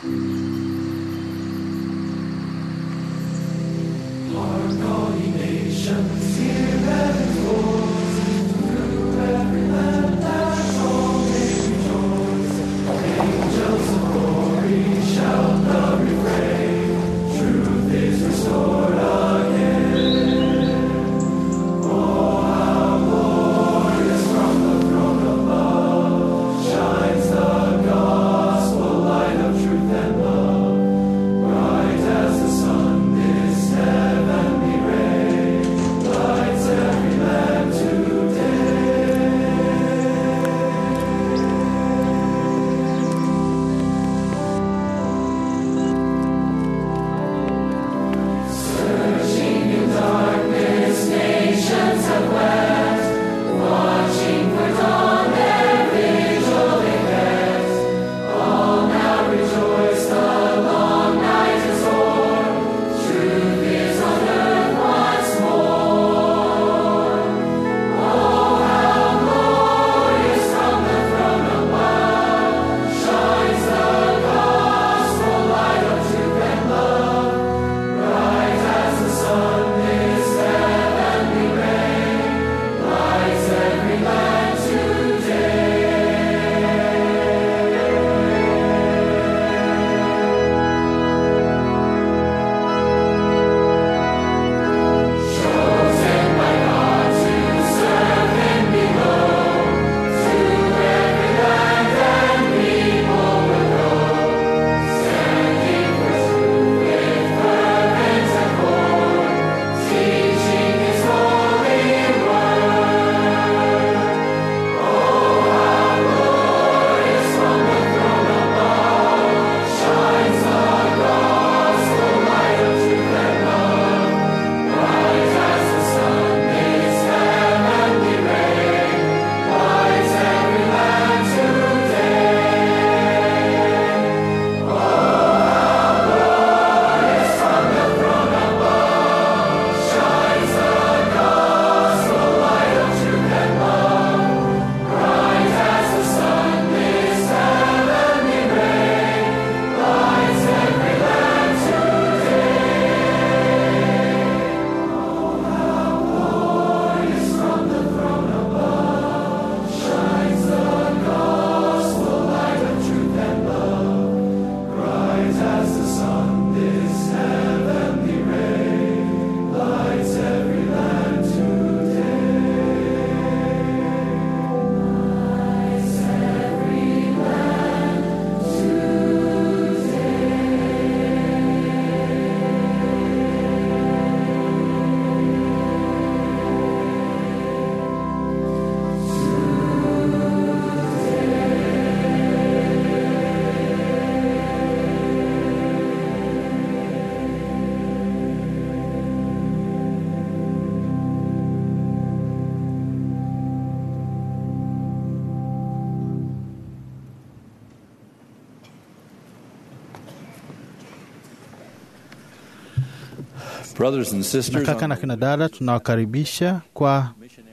Brothers and sisters, na kaka na kina dada tunawakaribisha kwa,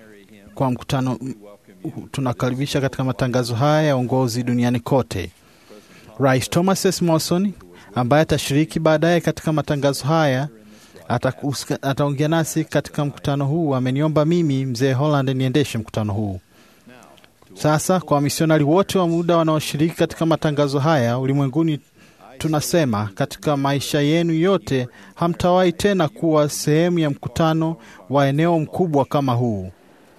kwa mkutano tunakaribisha katika matangazo haya ya uongozi duniani kote. Rais Thomas S. Morrison ambaye atashiriki baadaye katika matangazo haya ataongea nasi katika mkutano huu. Ameniomba mimi mzee Holland niendeshe mkutano huu. Sasa kwa wamisionari wote wa muda wanaoshiriki katika matangazo haya ulimwenguni, tunasema katika maisha yenu yote hamtawahi tena kuwa sehemu ya mkutano wa eneo mkubwa kama huu.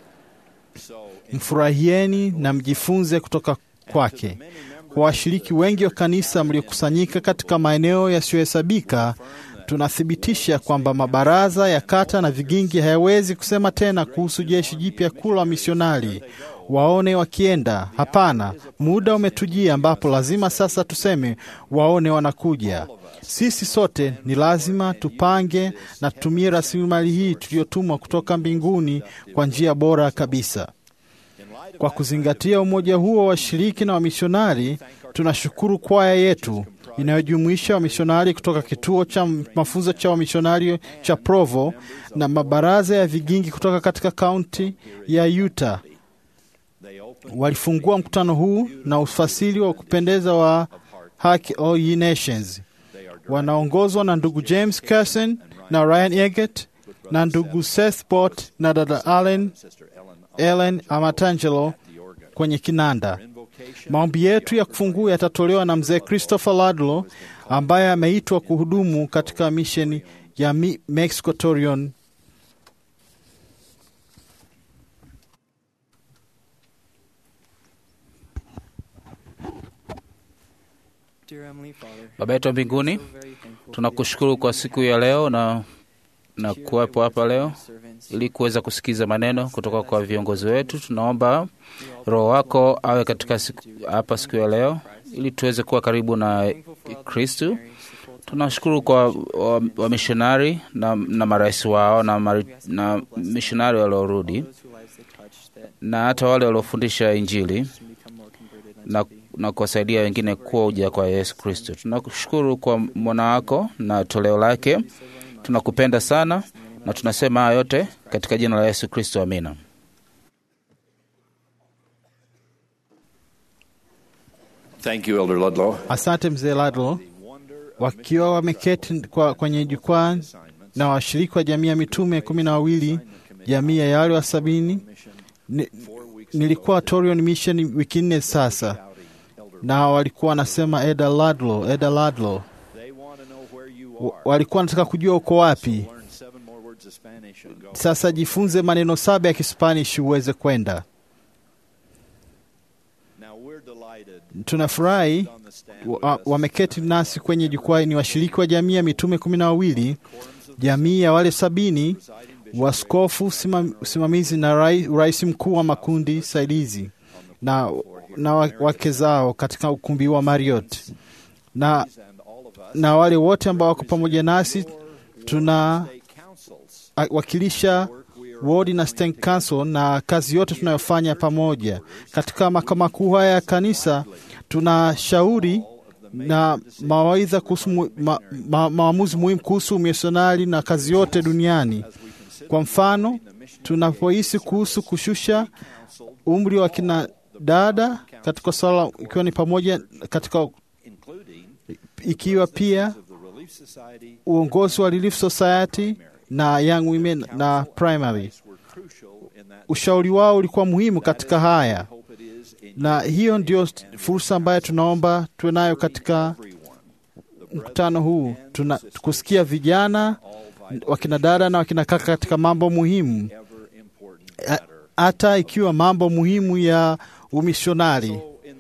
Mfurahieni na mjifunze kutoka kwake. Kwa washiriki wengi wa kanisa mliokusanyika katika maeneo yasiyohesabika, tunathibitisha kwamba mabaraza ya kata na vigingi hayawezi kusema tena kuhusu jeshi jipya kuu la misionari waone wakienda. Hapana, muda umetujia ambapo lazima sasa tuseme waone wanakuja. Sisi sote ni lazima tupange na tutumie rasilimali hii tuliyotumwa kutoka mbinguni kwa njia bora kabisa. Kwa kuzingatia umoja huo wa washiriki na wamisionari, tunashukuru kwaya yetu inayojumuisha wamisionari kutoka kituo cha mafunzo cha wamisionari cha Provo na mabaraza ya vigingi kutoka katika kaunti ya Utah. Walifungua mkutano huu na ufasiri wa kupendeza wa Hark All Ye Nations. Wanaongozwa na ndugu James Carson na Ryan Eggett na ndugu Seth Bott na dada Allen Ellen Amatangelo kwenye kinanda. Maombi yetu ya kufungua yatatolewa na mzee Christopher Ladlo ambaye ameitwa kuhudumu katika misheni ya Mi- Mexico Torion. Baba yetu wa mbinguni, tunakushukuru kwa siku ya leo na, na kuwepo hapa leo ili kuweza kusikiza maneno kutoka kwa viongozi wetu. Tunaomba Roho wako awe katika siku, hapa siku ya leo ili tuweze kuwa karibu na Kristu. Tunashukuru kwa wamishonari wa na, na marais wao na, mari, na mishonari waliorudi na hata wale waliofundisha Injili na, na kuwasaidia wengine kuwa uja kwa Yesu Kristo. Tunakushukuru kwa mwana wako na toleo lake. Tunakupenda sana na tunasema haya yote katika jina la Yesu Kristo, amina. Thank you, Elder Ludlow. Asante mzee Ladlo. Wakiwa wameketi kwa, kwenye jukwaa na washiriki wa jamii ya mitume kumi na wawili jamii ya wale wa sabini ni, nilikuwa Torion Mission wiki nne sasa, na walikuwa wanasema Eda Ladlo, Eda Ladlo, Wa- walikuwa wanataka kujua uko wapi. Sasa jifunze maneno saba ya Kispanish uweze kwenda. Tunafurahi wa- wameketi nasi kwenye jukwaa ni washiriki wa jamii ya mitume kumi na wawili, jamii ya wale sabini, waskofu, simam- usimamizi na rai- rais mkuu wa makundi saidizi na, na wa- wake zao katika ukumbi wa Marriott na, na wale wote ambao wako pamoja nasi tuna a- wakilisha wodi na State Council na kazi yote tunayofanya pamoja katika makao makuu haya ya kanisa. Tuna shauri na mawaidha kuhusu mu- ma, ma, maamuzi muhimu kuhusu misionari na kazi yote duniani. Kwa mfano, tunapohisi kuhusu kushusha umri wa kina dada katika swala, ikiwa ni pamoja katika ikiwa pia uongozi wa Relief Society na Young Women na Primary. Ushauri wao ulikuwa muhimu katika haya, na hiyo ndio fursa ambayo tunaomba tuwe nayo katika mkutano huu, tuna kusikia vijana wakina dada na wakina kaka katika mambo muhimu, A- hata ikiwa mambo muhimu ya umishonari.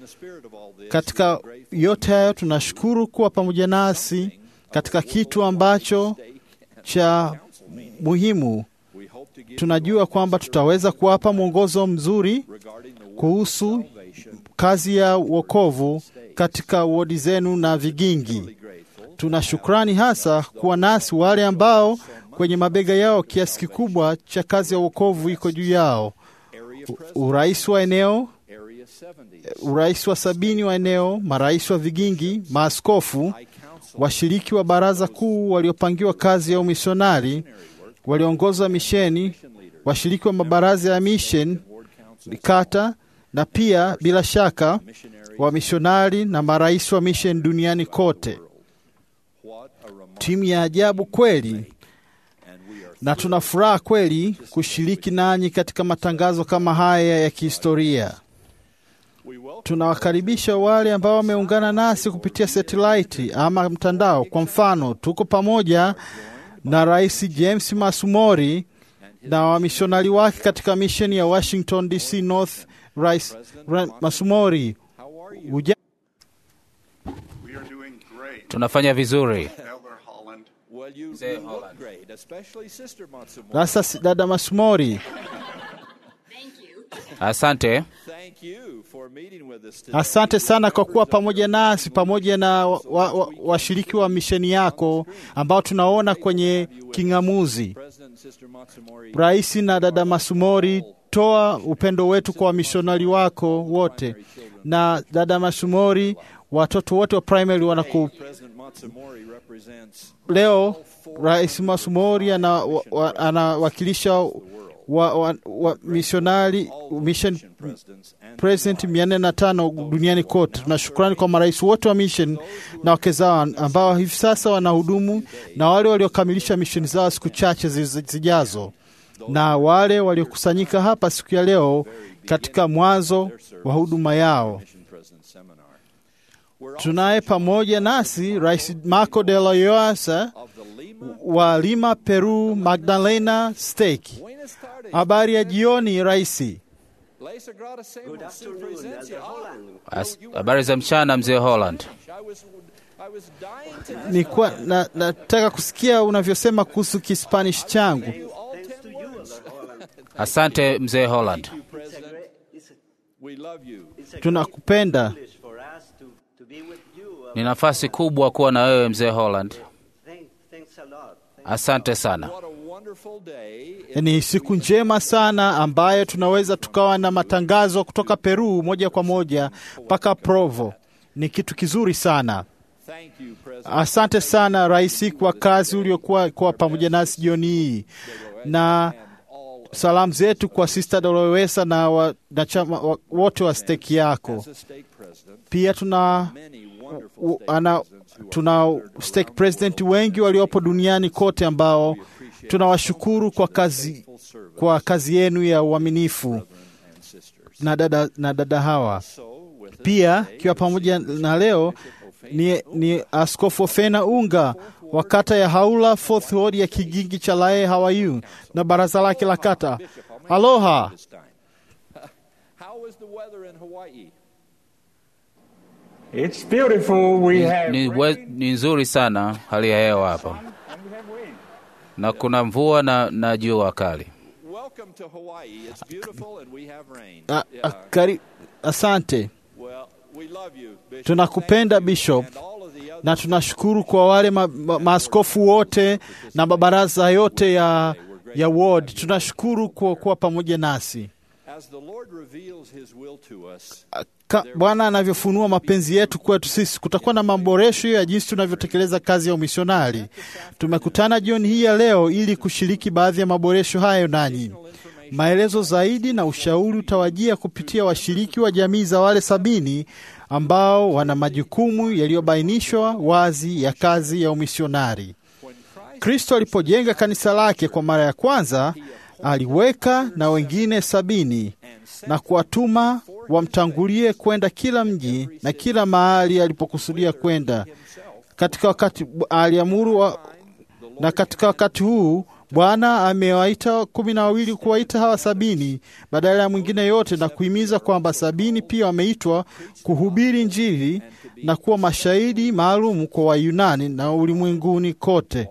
Katika yote hayo, tunashukuru kuwa pamoja nasi katika kitu ambacho cha muhimu. Tunajua kwamba tutaweza kuwapa mwongozo mzuri kuhusu kazi ya wokovu katika wodi zenu na vigingi. Tuna shukrani hasa kuwa nasi wale ambao kwenye mabega yao kiasi kikubwa cha kazi ya wokovu iko juu yao. U- Urais wa eneo, urais wa sabini wa eneo, marais wa vigingi, maaskofu, washiriki wa baraza kuu waliopangiwa kazi ya umisionari, waliongoza misheni, washiriki wa mabaraza ya mission kata, na pia bila shaka wamishonari na marais wa mission duniani kote. Timu ya ajabu kweli, na tuna furaha kweli kushiriki nanyi katika matangazo kama haya ya kihistoria. Tunawakaribisha wale ambao wameungana nasi kupitia satelaiti ama mtandao. Kwa mfano, tuko pamoja na Rais James Masumori na wamishonari wake katika misheni ya Washington DC North. Rais Ra- Masumori, uja We are doing great, Tunafanya vizuri. Elder Holland. Well, you, Say you look Holland. great, especially Sister Matsumori. sasa, si- dada Masumori, Asante. Thank you for meeting with us today. asante sana kwa kuwa pamoja nasi pamoja na washiriki wa, wa, washiriki wa misheni yako ambao tunaona kwenye king'amuzi. President and Sister Matsumori, Rais na dada Masumori, toa upendo wetu kwa wamishonari wako wote, na dada Masumori, watoto wote wa primary wanaku President Matsumori represents leo. Rais Masumori ana- wa- anawakilisha wa, wa, wa misionari mission president mia nne na tano duniani kote. Tuna shukrani kwa marais wote wa mission na wake zao ambao hivi sasa wanahudumu na wale waliokamilisha misheni zao siku chache ziz- zijazo na wale waliokusanyika hapa siku ya leo katika mwanzo wa huduma yao. Tunaye pamoja nasi Rais Marco de Loyosa wa Lima, Peru, Magdalena Stake. Habari ya jioni raisi. As- Habari za mchana mzee Holland. Nilikuwa na, nataka kusikia unavyosema kuhusu Kispanish changu. Asante mzee Holland. Tunakupenda. Ni nafasi kubwa kuwa na wewe mzee Holland. Asante sana. Ni siku njema sana ambayo tunaweza tukawa na matangazo kutoka Peru moja kwa moja mpaka Provo. Ni kitu kizuri sana. Asante sana rais kwa kazi uliokuwa kwa pamoja nasi jioni hii, na salamu zetu kwa Sister Dolowesa na wanachama wa- wote wa steki yako. Pia tuna u- ana, tuna stake president wengi waliopo duniani kote ambao tunawashukuru kwa kazi, kwa kazi yenu ya uaminifu na dada, na dada hawa pia ikiwa pamoja na leo ni, ni Askofu Fena Unga wa kata ya Haula Fourth Ward ya Kigingi cha Lae Hawaii na baraza lake la kata. Aloha. How is the weather in Hawaii? It's beautiful. We Ni, have ni, we, ni nzuri sana hali ya hewa hapa na kuna mvua na, na jua kali. Welcome to Hawaii. It's beautiful and we have rain. A, a, Yeah. kari, asante. Well, we love you, Bishop. Tunakupenda Thank you Bishop and all of the other na tunashukuru kwa wale ma, ma, maaskofu wote na mabaraza yote ya, ya ward. Tunashukuru kwa kuwa pamoja nasi. As the Lord reveals his will to us, Ka- Bwana anavyofunua mapenzi yetu kwetu sisi, kutakuwa na maboresho ya jinsi tunavyotekeleza kazi ya umisionari. Tumekutana jioni hii ya leo ili kushiriki baadhi ya maboresho hayo nanyi. Maelezo zaidi na ushauri utawajia kupitia washiriki wa jamii za wale sabini ambao wana majukumu yaliyobainishwa wazi ya kazi ya umisionari. Kristo alipojenga kanisa lake kwa mara ya kwanza, aliweka na wengine sabini na kuwatuma wamtangulie kwenda kila mji na kila mahali alipokusudia kwenda. Katika wakati aliamuru wa, na katika wakati huu Bwana amewaita kumi na wawili kuwaita hawa sabini badala ya mwingine yote, na kuhimiza kwamba sabini pia wameitwa kuhubiri Injili na kuwa mashahidi maalum kwa Wayunani na ulimwenguni kote.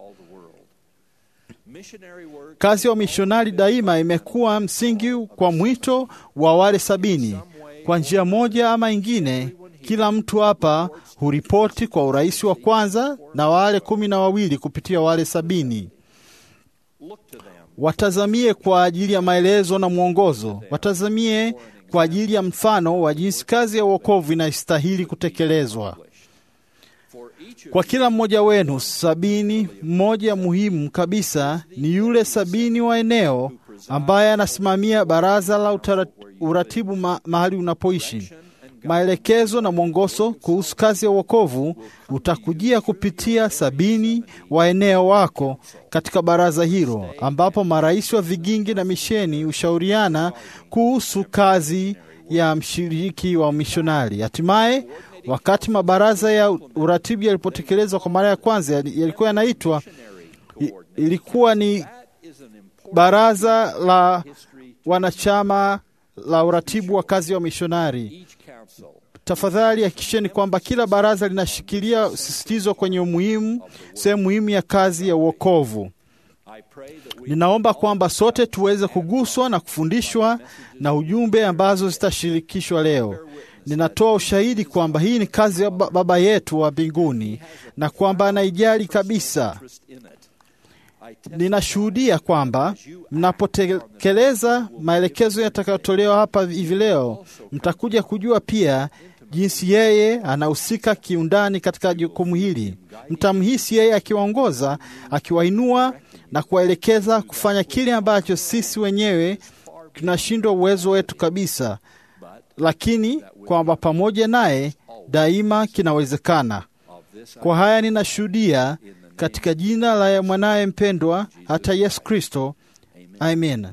missionary work Kazi ya umishonari daima imekuwa msingi kwa mwito wa wale sabini. Kwa njia moja ama ingine, kila mtu hapa huripoti kwa urais wa kwanza na wale kumi na wawili kupitia wale sabini. look to them. Watazamie kwa ajili ya maelezo na mwongozo, watazamie kwa ajili ya mfano wa jinsi kazi ya uokovu inastahili kutekelezwa. For each of Kwa kila mmoja wenu sabini, mmoja muhimu kabisa ni yule sabini wa eneo ambaye anasimamia baraza la utara- uratibu ma, mahali unapoishi. Maelekezo na mwongozo kuhusu kazi ya uokovu utakujia kupitia sabini wa eneo wako katika baraza hilo, ambapo marais wa vigingi na misheni hushauriana kuhusu kazi ya mshiriki wa mishonari. Hatimaye, wakati mabaraza ya uratibu yalipotekelezwa kwa mara ya kwanza, yali- yalikuwa yanaitwa i- ilikuwa ni is an important baraza la wanachama la uratibu wa kazi ya mishonari. each council. Tafadhali hakikisheni kwamba kila baraza linashikilia sisitizo kwenye umuhimu, sehemu muhimu ya kazi ya uokovu. I pray that we Ninaomba kwamba sote tuweze kuguswa na kufundishwa na ujumbe ambazo zitashirikishwa leo. Ninatoa ushahidi kwamba hii ni kazi ya ba- Baba yetu wa mbinguni na kwamba anaijali kabisa. interest in it. I testify Ninashuhudia kwamba mnapotekeleza maelekezo yatakayotolewa hapa hivi leo, mtakuja kujua pia jinsi yeye anahusika kiundani katika jukumu hili. Mtamhisi yeye akiwaongoza, akiwainua na kuwaelekeza kufanya kile ambacho sisi wenyewe tunashindwa uwezo wetu kabisa, lakini kwamba pamoja naye daima kinawezekana. Kwa haya ninashuhudia katika jina la mwanaye mpendwa, hata Yesu Kristo. Amen.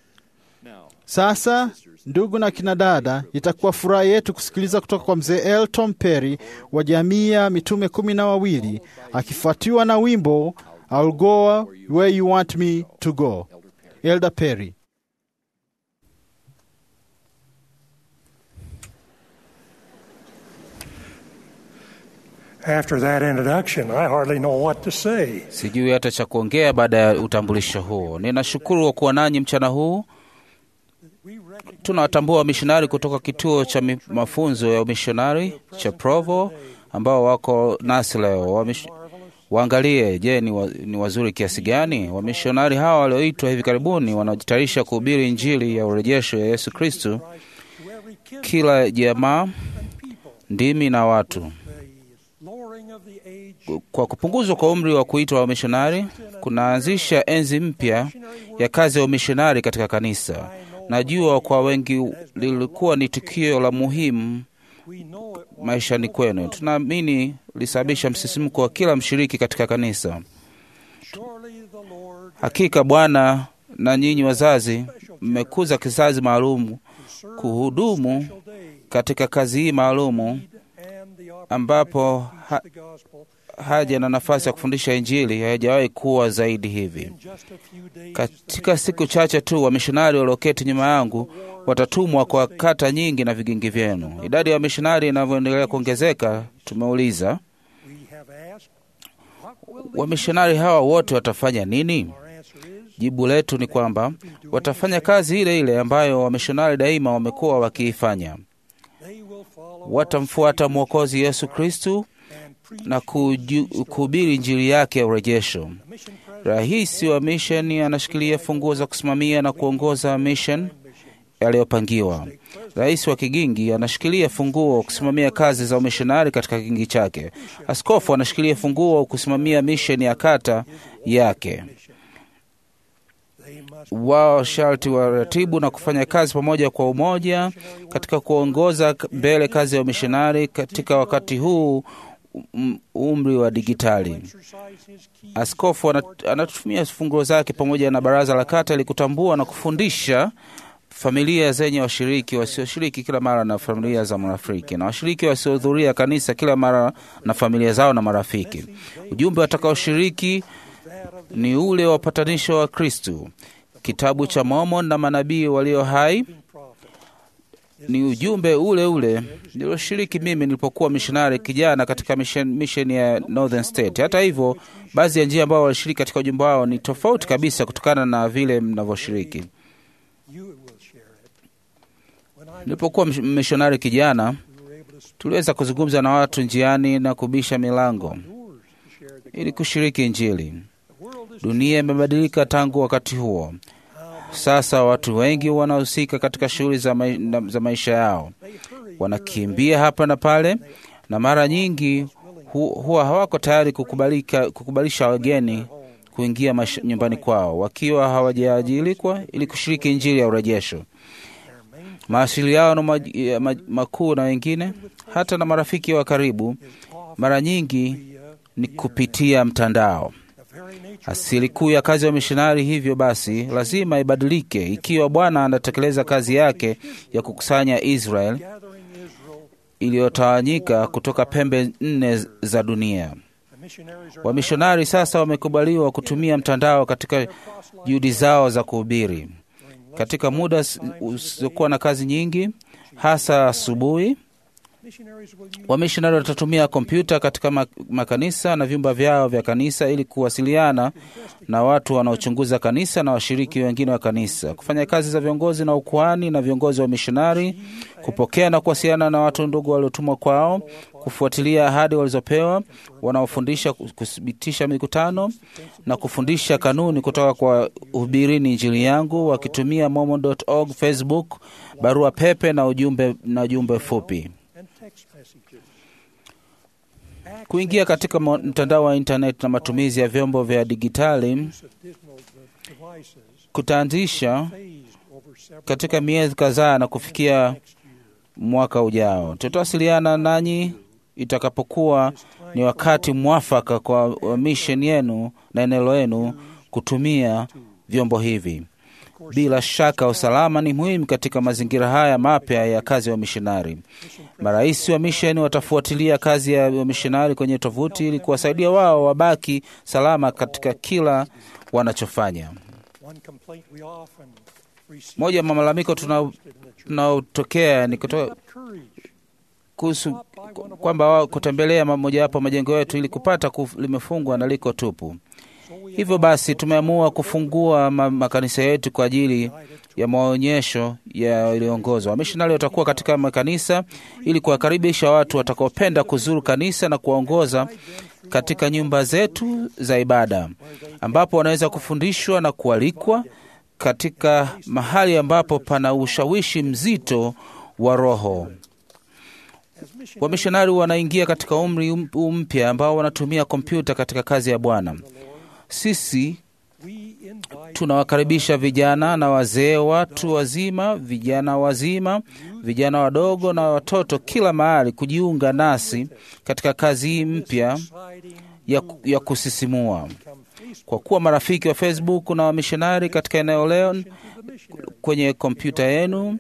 Sasa ndugu na kina dada, itakuwa furaha yetu kusikiliza kutoka kwa mzee Elton Perry wa jamii ya mitume kumi na wawili akifuatiwa na wimbo I'll go where you want me to go. Elder Perry. After that introduction, I hardly know what to say. Sijui hata cha kuongea baada ya utambulisho huo. Ninashukuru kwa kuwa nanyi mchana huu. Tunawatambua wamishonari kutoka kituo cha mi- mafunzo ya umishonari cha Provo ambao wako nasi leo. Wamish... Waangalie, je, ni, wa, ni wazuri kiasi gani? Wamishonari hawa walioitwa hivi karibuni wanaojitayarisha kuhubiri Injili ya urejesho ya Yesu Kristu kila jamaa, ndimi na watu Lowering of the age kwa kupunguzwa kwa umri wa kuitwa wamishonari kunaanzisha enzi mpya ya kazi ya umishonari katika kanisa. Najua kwa wengi lilikuwa ni tukio la muhimu we know it maishani kwenu. Tunaamini lisababisha msisimko wa kila mshiriki katika kanisa. surely the Lord Hakika Bwana na nyinyi wazazi mmekuza kizazi maalum kuhudumu shall day katika kazi hii maalumu and the opportunity ambapo ha, the gospel haja na nafasi ya kufundisha Injili haijawahi kuwa zaidi hivi. in just a few days. Katika siku chache tu wamishonari walioketi nyuma yangu watatumwa kwa kata nyingi na vigingi vyenu. Idadi ya wamishonari inavyoendelea kuongezeka, tumeuliza We have asked, what will wamishonari hawa wote watafanya nini? our answer is Jibu letu ni kwamba watafanya kazi ile ile ambayo wamishonari daima wamekuwa wakiifanya. they will follow Watamfuata Mwokozi Yesu Kristu and preach na kuju- kuhubiri Injili yake ya urejesho. mission president Rais wa misheni anashikilia funguo za kusimamia na kuongoza mission yaliyopangiwa. Rais wa kigingi anashikilia funguo wa kusimamia kazi za umishonari katika kigingi chake. Askofu anashikilia funguo wa kusimamia misheni ya kata yake. they must Wao sharti waratibu na kufanya kazi pamoja kwa umoja katika kuongoza mbele kazi ya umishonari katika wakati huu um, umri wa digitali. exercise his key Askofu ana- anatumia funguo zake pamoja na baraza la kata ili kutambua na kufundisha familia zenye washiriki wasioshiriki kila mara na familia za marafiki na washiriki wasiohudhuria kanisa kila mara na familia zao na marafiki. Ujumbe watakaoshiriki ni ule wa upatanisho wa Kristu. Kitabu cha Mormon na manabii walio hai ni ujumbe ule ule nilioshiriki mimi nilipokuwa mishonari kijana katika mission, mission ya Northern State. Hata hivyo, baadhi ya njia ambao walishiriki katika ujumbe wao ni tofauti kabisa kutokana na vile mnavyoshiriki. you will share it. When I Nilipokuwa mish- mishonari kijana, we were able to speak tuliweza kuzungumza na watu njiani na kubisha milango doors to share the ili kushiriki Injili. The world is Dunia imebadilika tangu wakati huo. Sasa watu wengi wanahusika katika shughuli za, mai, na- za maisha yao, they hurry wanakimbia hapa na pale, na mara nyingi hu, huwa hawako tayari kukubalika, kukubalisha wageni kuingia maisha, nyumbani kwao wakiwa hawajaajilikwa ili kushiriki Injili ya urejesho. Mawasiliano maj- ya maj- makuu na wengine, hata na marafiki wa karibu, mara nyingi ni kupitia mtandao. the very nature Asili kuu ya kazi ya mishonari, hivyo basi, lazima ibadilike ikiwa Bwana anatekeleza kazi yake ya kukusanya Israel gathering Israel. iliyotawanyika kutoka pembe nne za dunia. The missionaries are Wamishonari sasa wamekubaliwa kutumia mtandao katika juhudi zao za kuhubiri katika muda s- usiokuwa na kazi nyingi, hasa asubuhi. missionaries will use Wamishonari watatumia kompyuta katika ma- makanisa na vyumba vyao vya kanisa ili kuwasiliana na watu wanaochunguza kanisa na washiriki wengine wa kanisa, kufanya kazi za viongozi na ukuhani na viongozi wa mishonari, kupokea na kuwasiliana na watu ndugu waliotumwa kwao, kufuatilia ahadi walizopewa, wanaofundisha, kuthibitisha mikutano na kufundisha kanuni kutoka kwa Hubirini Injili yangu, wakitumia mormon.org, Facebook, barua pepe na ujumbe, na ujumbe fupi. and text messages. Kuingia katika mo- mtandao wa internet na matumizi ya vyombo vya digitali use of digital de- devices kutaanzisha phased over several katika miezi kadhaa na kufikia next year. mwaka ujao. Tutawasiliana nanyi itakapokuwa ni wakati mwafaka kwa wa mission yenu na eneo lenu kutumia vyombo hivi. Bila shaka usalama ni muhimu katika mazingira haya mapya ya kazi ya wamishonari. Marais wa misheni watafuatilia kazi ya wamishonari kwenye tovuti ili kuwasaidia wao wabaki salama katika kila wanachofanya. One complaint we often receive Moja ya malalamiko tuna- posted in the church. tunaotokea ni kutoka Got courage. kuhusu kwamba wao kutembelea mojawapo majengo yetu ili kupata kuf, limefungwa na liko tupu. So we Hivyo basi tumeamua kufungua ma, makanisa yetu kwa ajili ya maonyesho yaliyoongozwa. Wamishonari watakuwa katika makanisa ili kuwakaribisha watu watakaopenda kuzuru kanisa na kuwaongoza katika nyumba zetu za ibada, ambapo wanaweza kufundishwa na kualikwa katika mahali ambapo pana ushawishi mzito wa Roho. Wamishonari wanaingia katika umri um- mpya ambao wanatumia kompyuta katika kazi ya Bwana. Sisi we invite tunawakaribisha vijana na wazee, watu wazima, vijana wazima, vijana wadogo na watoto kila mahali kujiunga nasi katika kazi hii mpya exciting ya, ya kusisimua. come Facebook Kwa kuwa marafiki wa Facebook na wamishonari katika eneo leo, to the missionary kwenye kompyuta yenu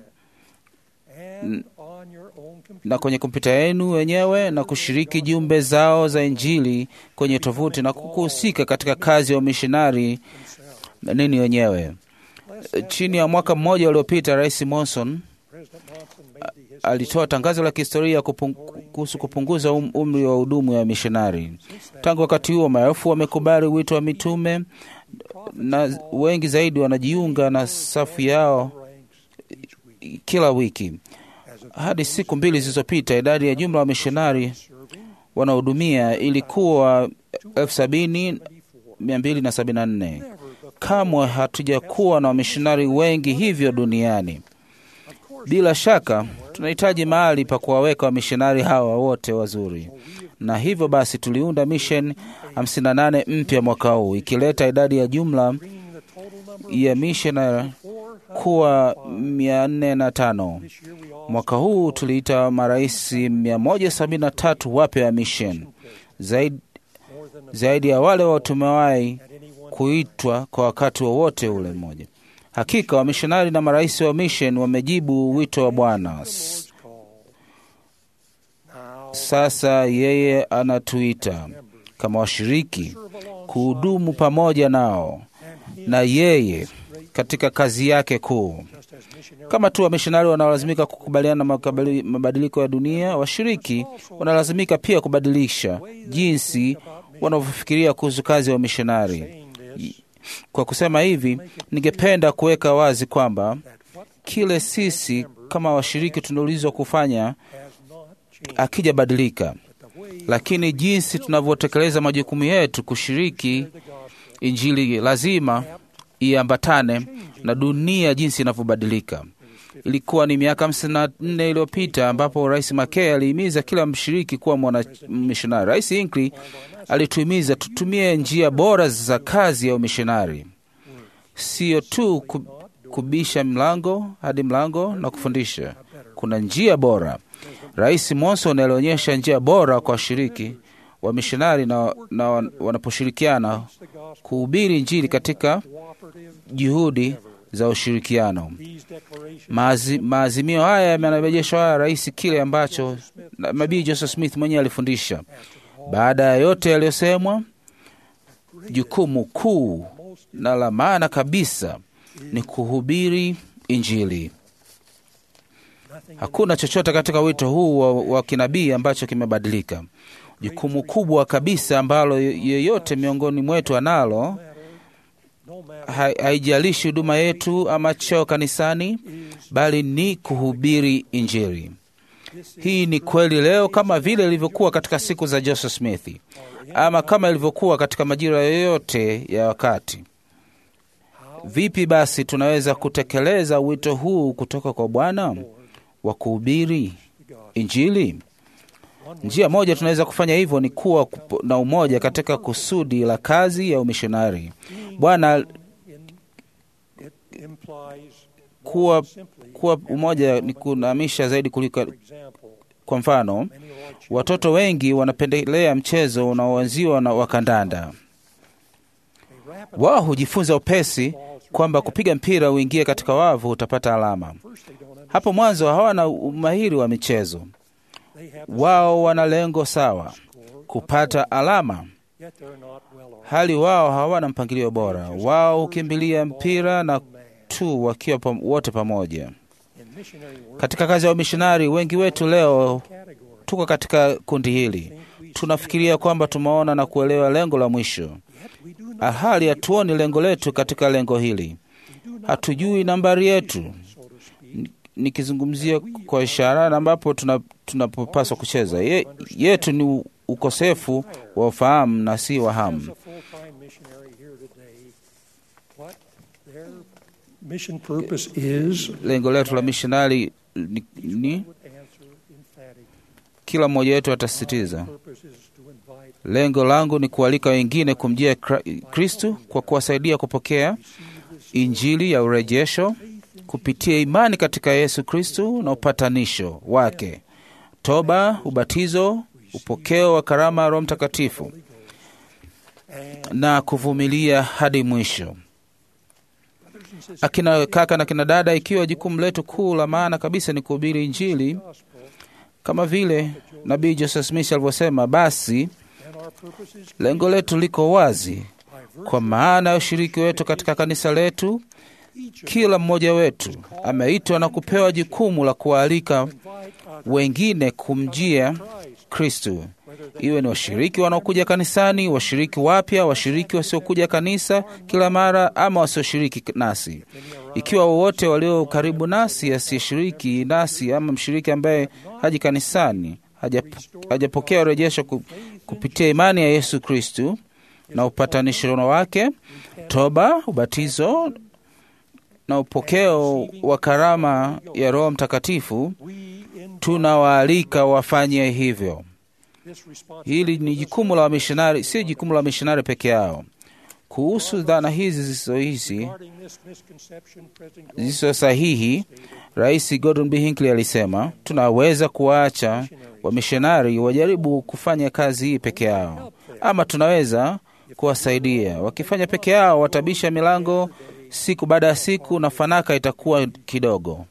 and on your own computer. na kwenye kompyuta yenu wenyewe na kushiriki jumbe zao za Injili kwenye tovuti na kuhusika katika kazi ya umishonari nini wenyewe. Chini ya mwaka mmoja uliopita, Rais Monson President Monson made the historic alitoa tangazo la kihistoria kupung- kuhusu kupunguza um, umri wa hudumu ya mishonari. Tangu wakati huo, maelfu wamekubali wito wa mitume na wengi zaidi wanajiunga na safu yao ranks each week. kila wiki. As of Hadi siku mbili zilizopita, idadi ya jumla wa mishonari serving wanaohudumia ilikuwa elfu sabini mia mbili na sabini na nne. never before. Kamwe hatujakuwa na wamishonari wengi hivyo duniani. Bila shaka tunahitaji mahali pa kuwaweka wamishonari hawa wote wazuri, na hivyo basi tuliunda mission 58 mpya mwaka huu, ikileta idadi ya jumla Bringing the total number ya missionary 400 kuwa 405. this year we all Mwaka huu tuliita marais 173 wapya wa mission, zaidi, more than a zaidi ya wale wa tumewahi at any one kuitwa kwa wakati wowote ule mmoja. Hakika wamishonari na marais wa mission wamejibu wito wa Bwana. S- Lord's call. Now Sasa yeye anatuita kama washiriki serve alongside kuhudumu pamoja nao and him na yeye katika kazi yake kuu. just as missionary Kama tu wamishonari wanaolazimika kukubaliana na makabali- mabadiliko ya dunia, washiriki wanalazimika pia kubadilisha jinsi wanavyofikiria kuhusu kazi ya wamishonari. saying this Kwa kusema hivi, ningependa kuweka wazi kwamba that what kile sisi kama washiriki tunaulizwa kufanya has not changed akijabadilika, the way lakini jinsi tunavyotekeleza majukumu yetu kushiriki the gospel Injili lazima iambatane na dunia jinsi inavyobadilika. Ilikuwa ni miaka hamsini na nne iliyopita ambapo Rais Mackay alihimiza kila mshiriki kuwa mwana mishonari. Rais Hinckley alituhimiza tutumie njia bora za kazi ya umishonari, sio tu ku- kubisha mlango hadi mlango na kufundisha. Kuna njia bora. Rais Monson alionyesha njia bora kwa washiriki wa mishonari na, na wan- wanaposhirikiana the gospel kuhubiri Injili katika cooperative juhudi za ushirikiano. these declarations Maazi, maazimio haya yamerejesha haya rais kile ambacho na- nabii Joseph Smith mwenyewe alifundisha. Baada ya yote yaliyosemwa, jukumu kuu na la maana kabisa ni kuhubiri Injili. nothing Hakuna chochote katika wito huu wa, wa kinabii ambacho kimebadilika. Jukumu kubwa kabisa ambalo yeyote miongoni mwetu analo no matter ha- haijalishi huduma yetu ama cheo kanisani, bali ni kuhubiri Injili. Hii ni kweli leo kama vile ilivyokuwa katika siku za Joseph Smith, ama kama ilivyokuwa katika majira yoyote ya wakati. Vipi basi tunaweza kutekeleza wito huu kutoka kwa Bwana wa kuhubiri Injili? Njia moja tunaweza kufanya hivyo ni kuwa kupo- na umoja katika kusudi la kazi ya umishonari. Bwana It implies kuwa, simply, kuwa umoja ni kunamisha zaidi kuliko. for example, Kwa mfano, many of our children watoto wengi wanapendelea mchezo unaoanziwa na wa kandanda. may rapidly Wao hujifunza upesi kwamba kupiga mpira uingie katika wavu utapata alama. first they don't understand. Hapo mwanzo hawana umahiri wa michezo. They have the Wao wana lengo sawa, score, kupata alama, yet they're not well organized. hali wao hawana mpangilio bora. Wao hukimbilia mpira na tu wakiwa pam, wote pamoja. In missionary work Katika kazi ya umishonari, wengi wetu leo category, tuko katika kundi hili. Tunafikiria kwamba tumeona na kuelewa lengo la mwisho, yet we do not, hali hatuoni lengo letu katika lengo hili. we do not Hatujui nambari yetu, so to speak, nikizungumzia kwa ishara na ambapo tuna- tunapopaswa kucheza. Ye, yetu ni u- ukosefu wa ufahamu na si as wahamu. a full-time missionary here today, what their mission purpose is, Lengo letu la mishonari ni, ni would answer emphatically. kila mmoja wetu atasisitiza Purpose is to invite Lengo langu ni kualika wengine kumjia Kra- Kristu kwa kuwasaidia kupokea injili ya urejesho kupitia imani katika Yesu Kristu na upatanisho wake, toba, ubatizo, upokeo wa karama ya Roho Mtakatifu na kuvumilia hadi mwisho. brothers and sisters Akina kaka na kina dada, ikiwa jukumu letu kuu la maana kabisa ni kuhubiri injili gospel, kama vile nabii Joseph Smith alivyosema, basi and our purpose is lengo letu liko wazi by virtue kwa maana ya ushiriki wetu katika kanisa letu. each of Kila mmoja wetu ameitwa na kupewa jukumu la kuwaalika invite others wengine kumjia to Christ, Kristu, whether they iwe ni washiriki wanaokuja kanisani, washiriki wapya, washiriki wasiokuja kanisa kila mara, ama wasioshiriki nasi. Ikiwa wowote walio karibu nasi asiyeshiriki nasi, ama mshiriki ambaye haji kanisani, hajap- hajapokea urejesho ku- kupitia imani ya Yesu Kristu na upatanisho wake, toba, ubatizo na upokeo wa karama ya Roho Mtakatifu, we in tunawaalika wafanye hivyo. this response Hili ni jukumu la wamishonari, si jukumu la wamishonari peke yao. Kuhusu dhana hizi zisizo hizi regarding this misconception, President Gordon zisizo sahihi, Rais Gordon B. Hinckley alisema tunaweza kuwaacha wamishonari wajaribu kufanya kazi hii peke yao, ama tunaweza kuwasaidia. Wakifanya peke yao, watabisha milango siku baada ya siku na fanaka itakuwa kidogo.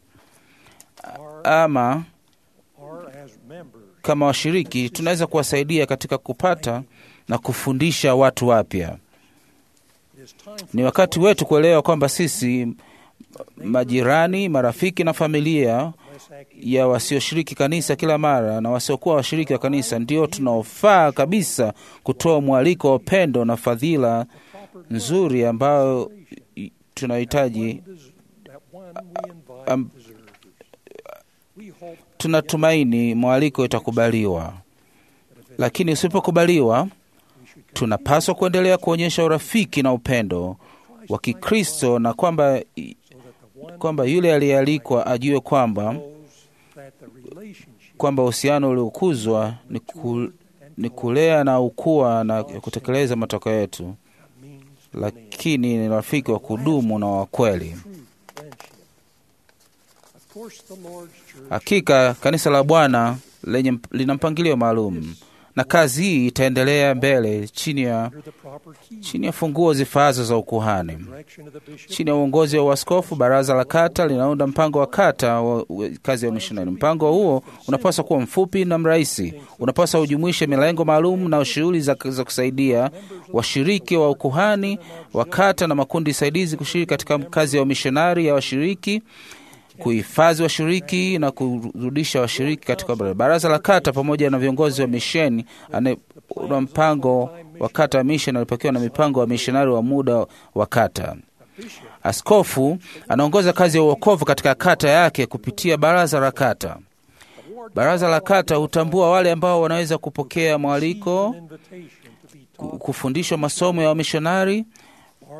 Ama are as members. kama washiriki tunaweza kuwasaidia katika kupata na kufundisha watu wapya. It is time for Ni wakati wetu kuelewa kwamba sisi majirani, marafiki na familia less active ya wasioshiriki kanisa kila mara na wasiokuwa washiriki wa kanisa ndio tunaofaa kabisa kutoa mwaliko wa upendo na fadhila nzuri ambayo i- tunahitaji. des- that one we invite um, deserves. We hope Tunatumaini mwaliko itakubaliwa, lakini usipokubaliwa, tunapaswa kuendelea kuonyesha urafiki na upendo wa Kikristo na kwamba so that the one kwamba yule aliyealikwa ajue kwamba knows that the relationship kwamba uhusiano uliokuzwa ni, ku, ni kulea na ukua na kutekeleza matokeo yetu, means lakini ni rafiki wa kudumu na wa kweli. true friendship. Of course, the Lord's church Hakika kanisa la Bwana lenye lina mpangilio maalum, na kazi hii itaendelea mbele chini ya, under the proper key, chini ya funguo zifaazo za ukuhani. direction of the bishop, Chini ya uongozi wa uaskofu, baraza la kata linaunda mpango wa kata wa wa kazi ya mishonari. Mpango huo unapaswa kuwa mfupi na mrahisi, unapaswa ujumuishe milengo maalum na shughuli za, za kusaidia washiriki wa ukuhani wa kata na makundi saidizi kushiriki katika kazi ya umishonari ya washiriki kuhifadhi washiriki na kurudisha washiriki katika bara- baraza la kata pamoja na viongozi wa misheni ane- una mpango wa kata ya misheni alipokiwa na mipango wa mishonari wa muda wa kata. Askofu anaongoza kazi ya uokovu katika kata yake kupitia baraza la kata. Baraza la kata hutambua wale ambao wanaweza kupokea mwaliko, invitation to be ku- taught kufundishwa masomo ya wamishonari or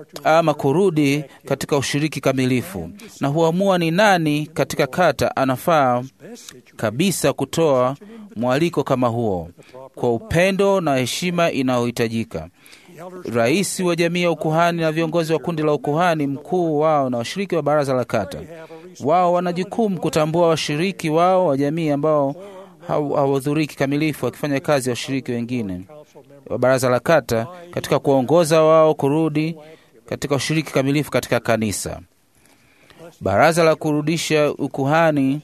ama kurudi katika ushiriki kamilifu, na huamua ni nani katika kata anafaa kabisa kutoa mwaliko kama huo kwa upendo na heshima inayohitajika. Rais wa jamii ya ukuhani na viongozi wa kundi la ukuhani mkuu wao na washiriki wa baraza la kata, wao wana jukumu kutambua washiriki wao wa jamii ambao hawahudhurii kikamilifu wakifanya kazi ya washiriki wengine wa baraza la kata katika kuongoza wao kurudi katika ushiriki kamilifu katika kanisa. Baraza la kurudisha ukuhani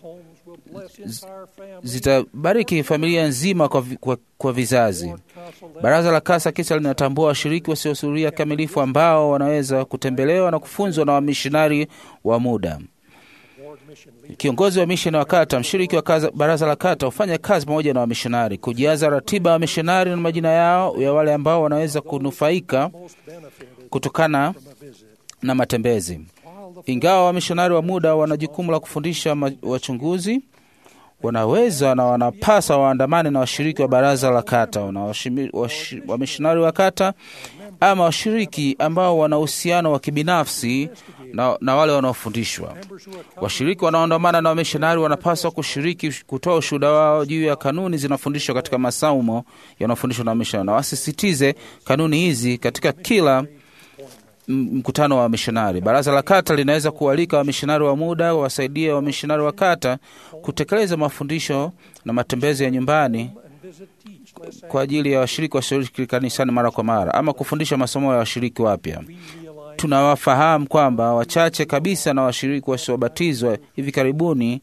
zitabariki familia nzima kwa, vi, kwa, kwa vizazi. Baraza la kasa kisha linatambua washiriki wasiohudhuria kamilifu ambao wanaweza kutembelewa na kufunzwa na wamishonari wa muda. Kiongozi wa misheni wa kata, mshiriki wa kaza, baraza la kata hufanya kazi pamoja na wamishonari kujaza ratiba ya wamishonari na majina yao ya wale ambao wanaweza kunufaika kutokana na matembezi. Ingawa wamishonari wa muda wana jukumu la kufundisha wachunguzi, wanaweza na wanapasa waandamane na washiriki wa baraza la kata na wamishonari wa kata ama washiriki ambao wana uhusiano wa kibinafsi na, na wale wanaofundishwa. Washiriki wanaoandamana na wamishonari wanapaswa kushiriki kutoa ushuhuda wao juu ya kanuni zinafundishwa katika masomo yanayofundishwa na wamishonari, na wasisitize kanuni hizi katika kila mkutano wa wamishonari. Baraza la kata linaweza kualika wamishonari wa muda wawasaidie wamishonari wa kata kutekeleza mafundisho na matembezi ya nyumbani kwa ajili ya washiriki washiriki kanisani mara kwa mara, ama kufundisha masomo ya washiriki wapya. Tunawafahamu kwamba wachache kabisa na washiriki wasiobatizwa hivi karibuni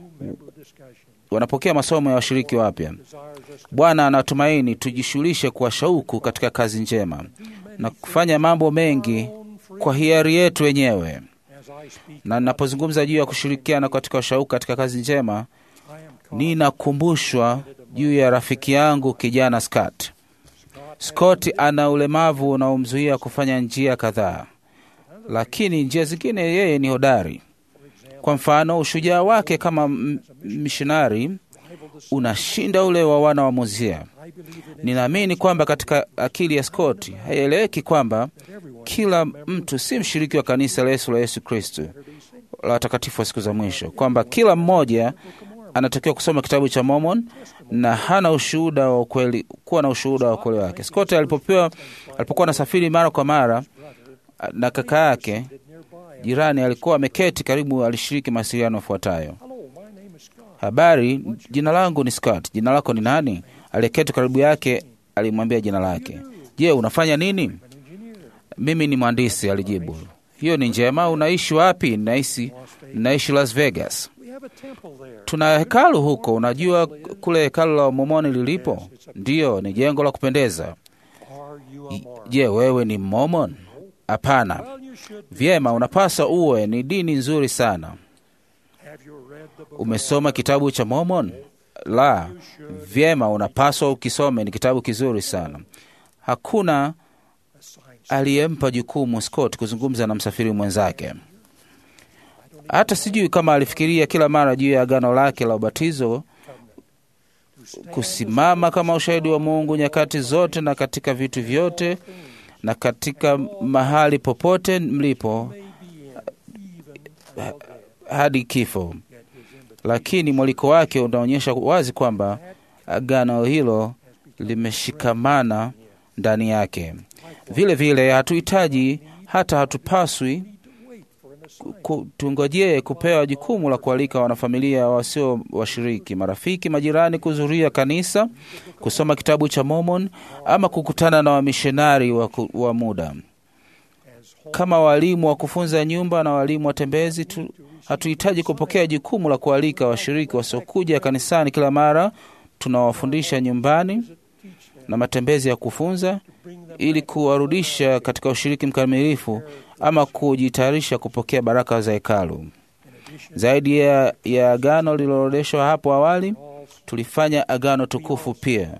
wanapokea masomo ya washiriki wapya. Bwana anatumaini tujishughulishe kwa shauku katika kazi njema na kufanya mambo mengi kwa hiari yetu wenyewe. Na ninapozungumza juu ya kushirikiana katika shauku katika kazi njema, ninakumbushwa juu ya rafiki yangu kijana Scott. Scott ana ulemavu unaomzuia kufanya njia kadhaa, lakini njia zingine yeye ni hodari. Kwa mfano, ushujaa wake kama mishonari unashinda ule wa wana wa Mozia. Ninaamini kwamba katika akili ya Scott haieleweki kwamba kila mtu si mshiriki wa kanisa la Yesu la Yesu Kristo la watakatifu wa siku za mwisho, kwamba kila mmoja anatakiwa kusoma kitabu cha Mormon na hana ushuhuda wa ukweli, kuwa na ushuhuda wa ukweli wake. Scott alipopewa, alipokuwa anasafiri mara kwa mara na kaka yake jirani alikuwa ameketi karibu, alishiriki mawasiliano yafuatayo: habari, jina langu ni Scott. Jina lako ni nani? Aliyeketi karibu yake alimwambia jina lake. Je, unafanya nini? Mimi ni mhandisi, alijibu. Hiyo ni njema. Unaishi wapi? Naishi, naishi Las Vegas. Tuna hekalu huko. Unajua kule hekalu la Momoni lilipo? Ndiyo, ni jengo la kupendeza. Je, wewe ni Mormon? Hapana. Vyema, unapaswa uwe. Ni dini nzuri sana. Umesoma kitabu cha Mormon? La. Vyema, unapaswa ukisome. Ni kitabu kizuri sana. Hakuna aliyempa jukumu Scott kuzungumza na msafiri mwenzake. Hata sijui kama alifikiria kila mara juu ya agano lake la ubatizo, kusimama kama ushahidi wa Mungu nyakati zote na katika vitu vyote na katika mahali popote mlipo hadi kifo. Lakini mwaliko wake unaonyesha wazi kwamba agano hilo limeshikamana ndani yake. Vile vile hatuhitaji hata hatupaswi tungojee kupewa jukumu la kualika wanafamilia wasio washiriki, marafiki, majirani kuhudhuria kanisa, kusoma kitabu cha Mormon ama kukutana na wamishonari wa, wa muda. Kama walimu wa kufunza nyumba na walimu watembezi tu, hatuhitaji kupokea jukumu la kualika washiriki wasiokuja kanisani kila mara. Tunawafundisha nyumbani na matembezi ya kufunza ili kuwarudisha katika ushiriki mkamilifu ama kujitayarisha kupokea baraka za hekalu. Zaidi ya, ya agano lililoorodheshwa hapo awali, tulifanya agano tukufu pia,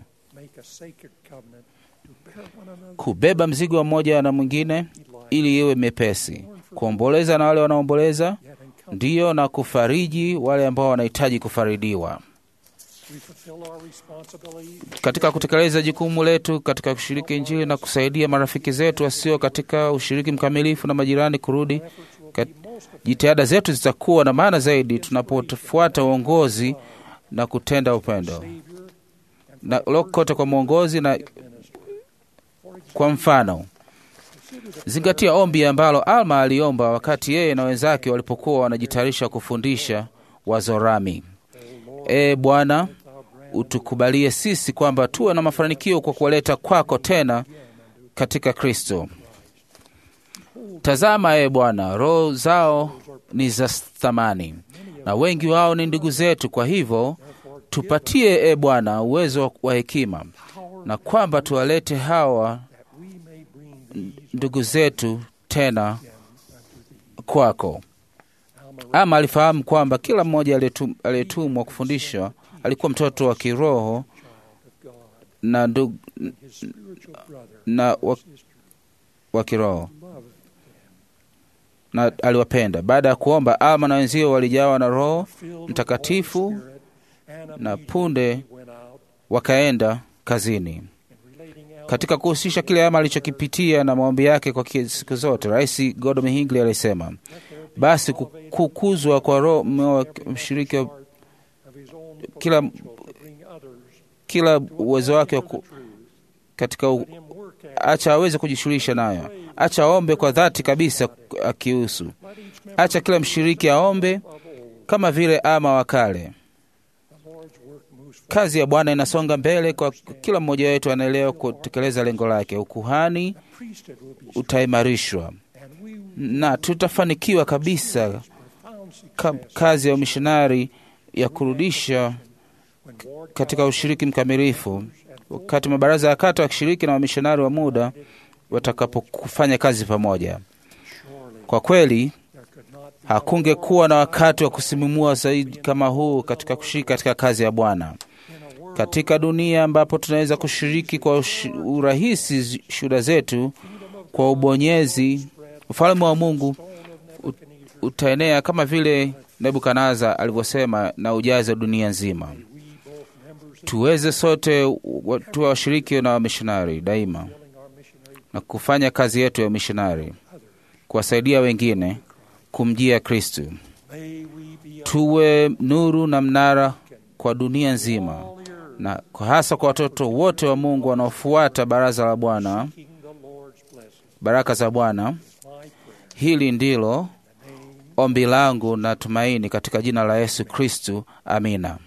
kubeba mzigo wa mmoja na mwingine ili iwe mepesi, kuomboleza na wale wanaomboleza, ndiyo, na kufariji wale ambao wanahitaji kufaridiwa. we fulfill our responsibility katika kutekeleza jukumu letu katika kushiriki Injili na kusaidia marafiki zetu wasio katika ushiriki mkamilifu na majirani kurudi. Kat- Jitihada zetu zitakuwa na maana zaidi tunapofuata uongozi na kutenda upendo na lokote kwa mwongozi na kwa mfano zingatia ombi ambalo Alma aliomba wakati yeye na wenzake walipokuwa wanajitayarisha kufundisha Wazorami. E Bwana, utukubalie sisi kwamba tuwe na mafanikio kwa kuwaleta kwako tena katika Kristo. Tazama, e Bwana, roho zao ni za thamani na wengi wao ni ndugu zetu. Kwa hivyo tupatie, e Bwana, uwezo wa hekima na kwamba tuwalete hawa we may bring these ndugu zetu tena kwako. Ama alifahamu kwamba kila mmoja aliyetum- aliyetumwa kufundisha alikuwa mtoto wa kiroho na ndugu his spiritual brother na wa, wa kiroho na aliwapenda. Baada ya kuomba, Alma na wenzio walijawa na Roho filled Mtakatifu with the Holy Spirit, and na immediately punde went out wakaenda kazini. and relating Alma Katika kuhusisha kile Ama alichokipitia na maombi yake kwa ki- siku zote, Rais Gordon Hinckley alisema, basi ku- kukuzwa kwa roho mwa- mshiriki wa of his own kila, potential to bring others kila uwezo wake wa to ku- the truth. katika u, Let him work at it. acha aweze kujishughulisha nayo, acha aombe kwa dhati kabisa akihusu, Let each member acha kila mshiriki aombe of old. kama vile Ama wa kale. The Lord's work moves forward. Kazi ya Bwana inasonga mbele kwa kila mmoja wetu anaelewa kutekeleza lengo lake. Ukuhani Priesthood will be utaimarishwa and we will na tutafanikiwa kabisa profound ka, success kazi ya umishonari ya kurudisha when ward katika ushiriki mkamilifu, wakati mabaraza ya kata wakishiriki na wamishonari wa muda watakapofanya kazi pamoja. surely Kwa kweli there could not be hakungekuwa na wakati wa kusimumua zaidi kama huu katika kushiriki katika kazi ya Bwana in a world katika dunia ambapo tunaweza kushiriki kwa ushi- urahisi zi- shuhuda zetu kwa ubonyezi. Ufalme wa Mungu ut- utaenea kama vile Nebukadneza alivyosema na ujaze dunia nzima. Tuweze sote wa- tuwe washiriki na wamishonari daima na kufanya kazi yetu ya umishonari, kuwasaidia wengine kumjia Kristu. may we be Tuwe nuru na mnara kwa dunia nzima na kwa hasa kwa watoto wote wa Mungu wanaofuata baraza la Bwana, seeking the Lord's blessing. baraka za Bwana. My prayer. Hili ndilo ombi langu na tumaini katika jina la Yesu Kristu, amina.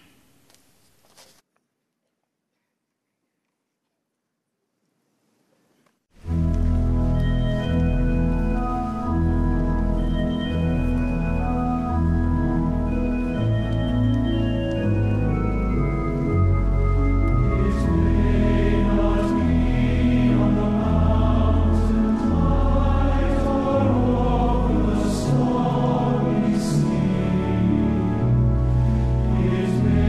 His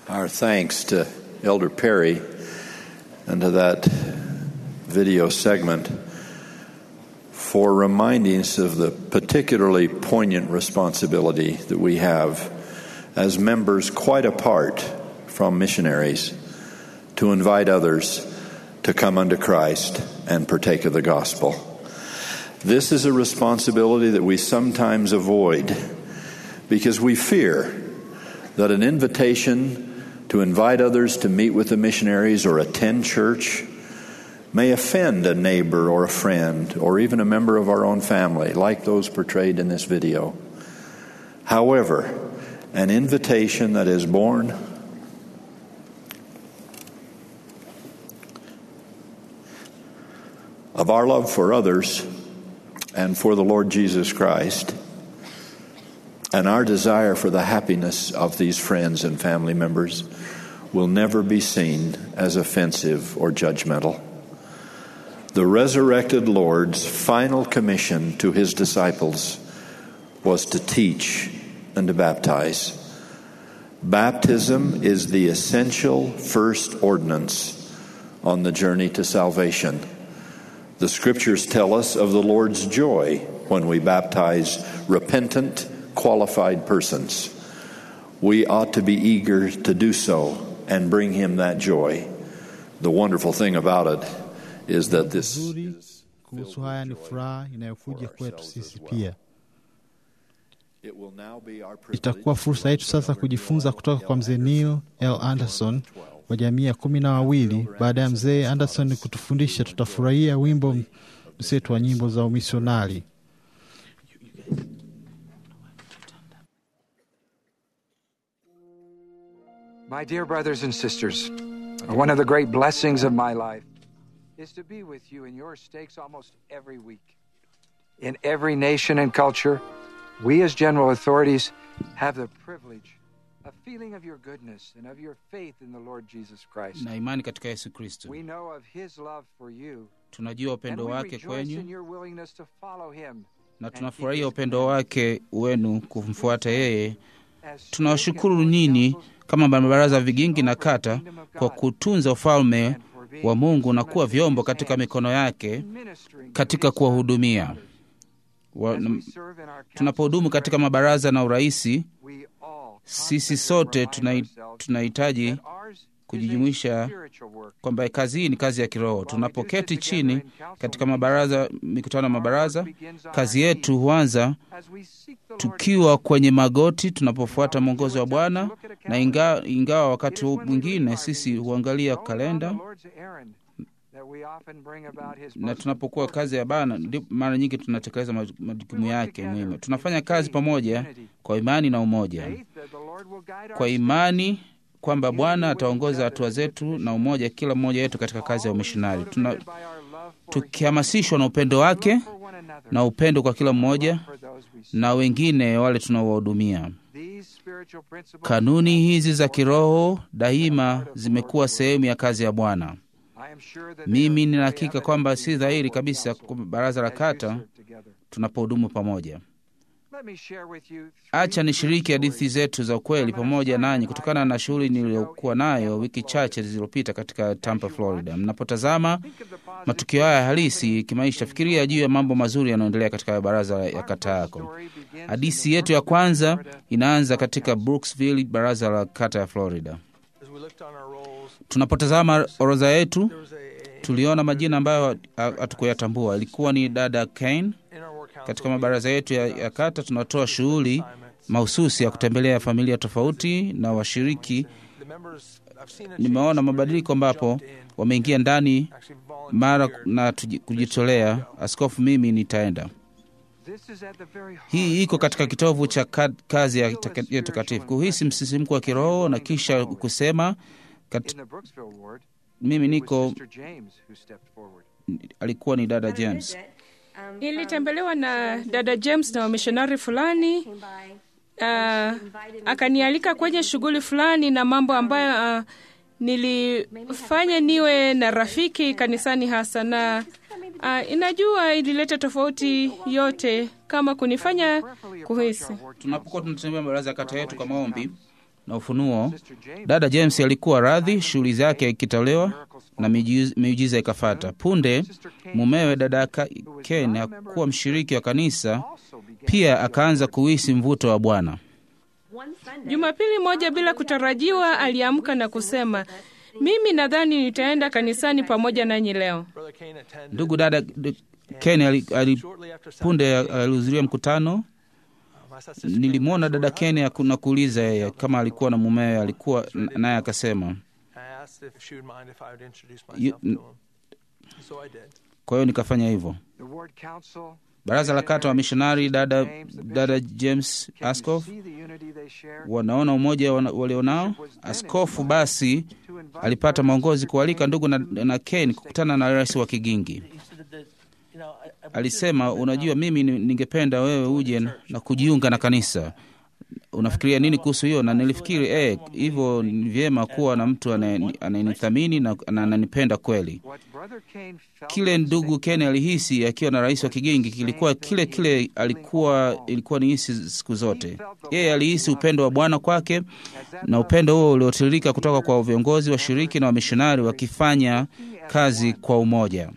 Our thanks to Elder Perry and to that video segment for reminding us of the particularly poignant responsibility that we have as members quite apart from missionaries to invite others to come unto Christ and partake of the gospel. This is a responsibility that we sometimes avoid because we fear that an invitation to invite others to meet with the missionaries or attend church may offend a neighbor or a friend or even a member of our own family, like those portrayed in this video. However, an invitation that is born of our love for others and for the Lord Jesus Christ and our desire for the happiness of these friends and family members will never be seen as offensive or judgmental. The resurrected Lord's final commission to his disciples was to teach and to baptize. Baptism is the essential first ordinance on the journey to salvation. The scriptures tell us of the Lord's joy when we baptize repentant, qualified persons. We ought to be eager to do so and bring him that joy. The wonderful thing about it is that this Nzuri kuhusu haya ni furaha inayokuja kwetu sisi pia. it will now be our privilege Itakuwa fursa yetu sasa kujifunza kutoka kwa mzee Neil L. Anderson wa jamii ya kumi na wawili. Baada ya mzee Anderson kutufundisha, tutafurahia wimbo mseto wa nyimbo za umisionari. My dear brothers and sisters, one of the great blessings of my life is to be with you in your stakes almost every week. In every nation and culture, we as general authorities have the privilege of feeling of your goodness and of your faith in the Lord Jesus Christ. na imani katika Yesu Kristo. We know of his love for you, Tunajua and upendo we wake rejoice in kwenyu your willingness to follow him. na tunafurahia upendo wake wenu kumfuata yeye. As Tunawashukuru nyinyi kama mabaraza vigingi na kata kwa kutunza ufalme wa Mungu na kuwa vyombo katika mikono yake ministering katika kuwahudumia Wa- as na- we serve in our tunapohudumu katika mabaraza na uraisi. we all Sisi sote tunai- tunahitaji that ours is a kujijumuisha spiritual work. kwamba kazi hii ni kazi ya kiroho. Tunapoketi chini katika mabaraza, mikutano ya mabaraza, kazi yetu huanza As we seek the Lord tukiwa kwenye magoti tunapofuata mwongozo wa Bwana, na ingawa, ingawa wakati mwingine sisi huangalia kalenda na tunapokuwa kazi ya Bwana, ndipo mara nyingi tunatekeleza maj- majukumu yake muhimu. Tunafanya kazi pamoja kwa imani na umoja, kwa imani kwamba Bwana ataongoza hatua zetu na umoja, kila mmoja wetu katika kazi ya umishonari, tuna tukihamasishwa na upendo wake na upendo kwa kila mmoja na wengine wale tunaowahudumia. Kanuni hizi za kiroho daima zimekuwa sehemu ya kazi ya Bwana. Mimi nina hakika kwamba si dhahiri kabisa kwa baraza la kata tunapohudumu pamoja. Acha nishiriki hadithi zetu za ukweli pamoja nanyi kutokana na shughuli niliyokuwa nayo wiki chache zilizopita katika Tampa, Florida. Mnapotazama matukio haya halisi kimaisha, fikiria juu ya mambo mazuri yanayoendelea katika baraza ya kata yako. Hadithi yetu ya kwanza inaanza katika Brooksville, baraza la kata ya Florida. Tunapotazama orodha yetu, tuliona majina ambayo hatukuyatambua. Ilikuwa ni dada Kane. Katika mabaraza yetu ya, ya kata tunatoa shughuli mahususi ya kutembelea familia tofauti na washiriki. Nimeona mabadiliko ambapo wameingia ndani mara na tuji- kujitolea. Askofu, mimi nitaenda. Hii iko katika kitovu cha ka- kazi ya taka- ya takatifu, kuhisi msisimko wa kiroho na kisha kusema kat, mimi niko, alikuwa ni dada James. Nilitembelewa na dada James na wamishonari fulani uh, akanialika kwenye shughuli fulani na mambo ambayo uh, nilifanya niwe na rafiki kanisani hasa na uh, inajua ilileta tofauti yote kama kunifanya kuhisi Tunapokuwa tunatembea baraza ya kata yetu kwa maombi, na ufunuo, dada James alikuwa radhi shughuli zake ikitolewa na miujiza miujiza ikafata. Punde mumewe dada Ka- Ken akuwa mshiriki wa kanisa, pia akaanza kuhisi mvuto wa Bwana. Jumapili moja bila kutarajiwa aliamka na kusema, mimi nadhani nitaenda kanisani pamoja nanyi leo. Ndugu dada d- Ken ali, ali, punde alihudhuria mkutano. Nilimwona dada Ken aku- na kuuliza yeye kama alikuwa na mumewe, alikuwa n- naye akasema You- kwa hiyo nikafanya hivyo. The ward council Baraza la kata wa mishonari dada, dada James Askof see the unity they share. wanaona umoja wana- walionao. Askofu basi alipata maongozi kualika ndugu na, na Ken kukutana na rais wa Kigingi. Alisema, unajua, mimi ni- ningependa wewe uje na kujiunga na kanisa. Unafikiria nini kuhusu hiyo? Na nilifikiri eh, hivyo ni vyema kuwa na mtu anaye- anayenithamini na na ananipenda kweli. What Brother Kane felt Kile ndugu Ken alihisi akiwa na rais wa Kigingi kilikuwa kile kile alikuwa ilikuwa ni hisi siku zote. Yeye alihisi upendo wa Bwana kwake, na upendo huo uliotiririka kutoka kwa viongozi washiriki na wamishonari wakifanya kazi kwa umoja.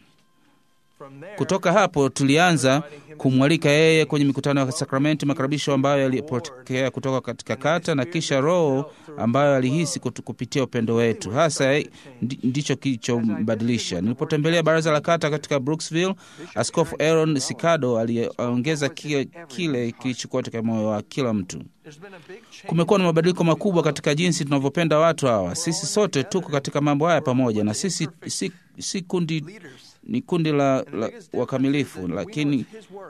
Kutoka hapo tulianza kumwalika yeye kwenye mikutano ya sakramenti, makaribisho ambayo yalipokea kutoka katika kata, na kisha Roho ambayo alihisi kutu- kupitia upendo wetu, hasa eh, ndi- ndicho kilichombadilisha. Nilipotembelea baraza la kata katika Brooksville, Askofu Aaron Sikado aliongeza kile, kile kilichokuwa katika moyo wa kila mtu. Kumekuwa na mabadiliko makubwa katika jinsi tunavyopenda watu hawa. Sisi sote tuko katika mambo haya pamoja, na sisi si, si kundi ni kundi la, la wakamilifu, lakini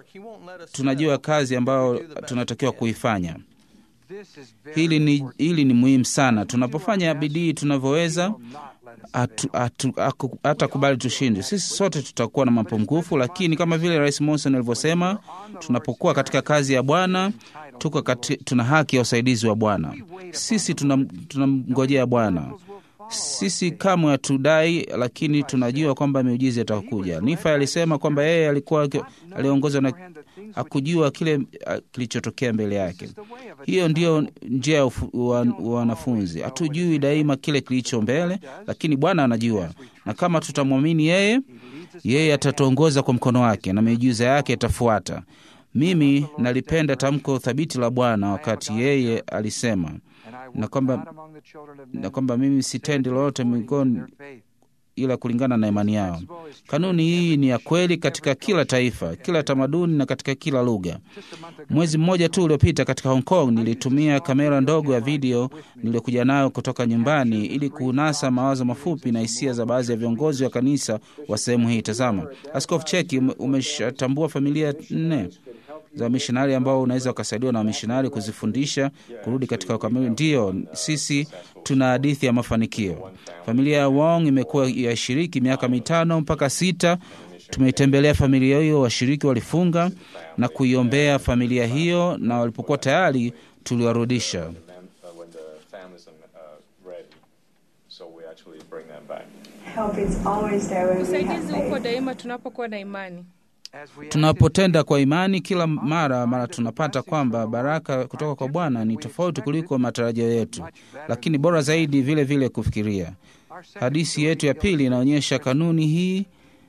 tunajua kazi ambayo tunatakiwa kuifanya. this is very Hili ni, hili ni muhimu sana. Tunapofanya bidii tunavyoweza, hatu- hatu- haku- hata kubali tushinde. Sisi sote tutakuwa na mapungufu, lakini kama vile Rais Monson alivyosema, tunapokuwa katika kazi ya Bwana tuko kati, tuna haki ya usaidizi wa Bwana. Sisi tunam- tunamngojea Bwana. Sisi kamwe hatudai, lakini tunajua kwamba miujiza itakuja. Nifa alisema kwamba yeye alikuwa aki- aliongozwa na hakujua kile ah, kilichotokea mbele yake. Hiyo ndiyo njia ya ufu- wa- wa wanafunzi. Hatujui daima kile kilicho mbele, lakini Bwana anajua, na kama tutamwamini yeye, yeye atatuongoza kwa mkono wake na miujiza yake itafuata. Mimi nalipenda tamko thabiti la Bwana wakati yeye alisema na kwamba, among the children of na men kwamba mimi sitendi lolote miongoni faith. ila kulingana na imani yao. Kanuni hii ni ya kweli katika kila taifa, kila tamaduni na katika kila lugha. Mwezi mmoja tu uliopita katika Hong Kong nilitumia kamera ndogo ya video niliyokuja nayo kutoka nyumbani ili kunasa mawazo mafupi na hisia za baadhi ya viongozi wa kanisa wa sehemu hii. Tazama, Askofu Cheki, ume- umeshatambua familia nne za wamishonari ambao unaweza ukasaidiwa na wamishonari kuzifundisha kurudi katika ukamili. Ndiyo, sisi tuna hadithi ya mafanikio. Familia ya Wong imekuwa yashiriki miaka mitano mpaka sita. Tumeitembelea familia hiyo, washiriki walifunga na kuiombea familia hiyo, na walipokuwa tayari tuliwarudisha. uh, when the families are uh, ready. So we actually bring them back. Help is always there when we have Usaidizi uko faith. daima tunapokuwa na imani. As we Tunapotenda kwa imani, kila mara mara tunapata kwamba baraka kutoka kwa Bwana ni tofauti kuliko matarajio yetu, lakini bora zaidi vile vile kufikiria. Hadithi yetu ya pili inaonyesha kanuni hii.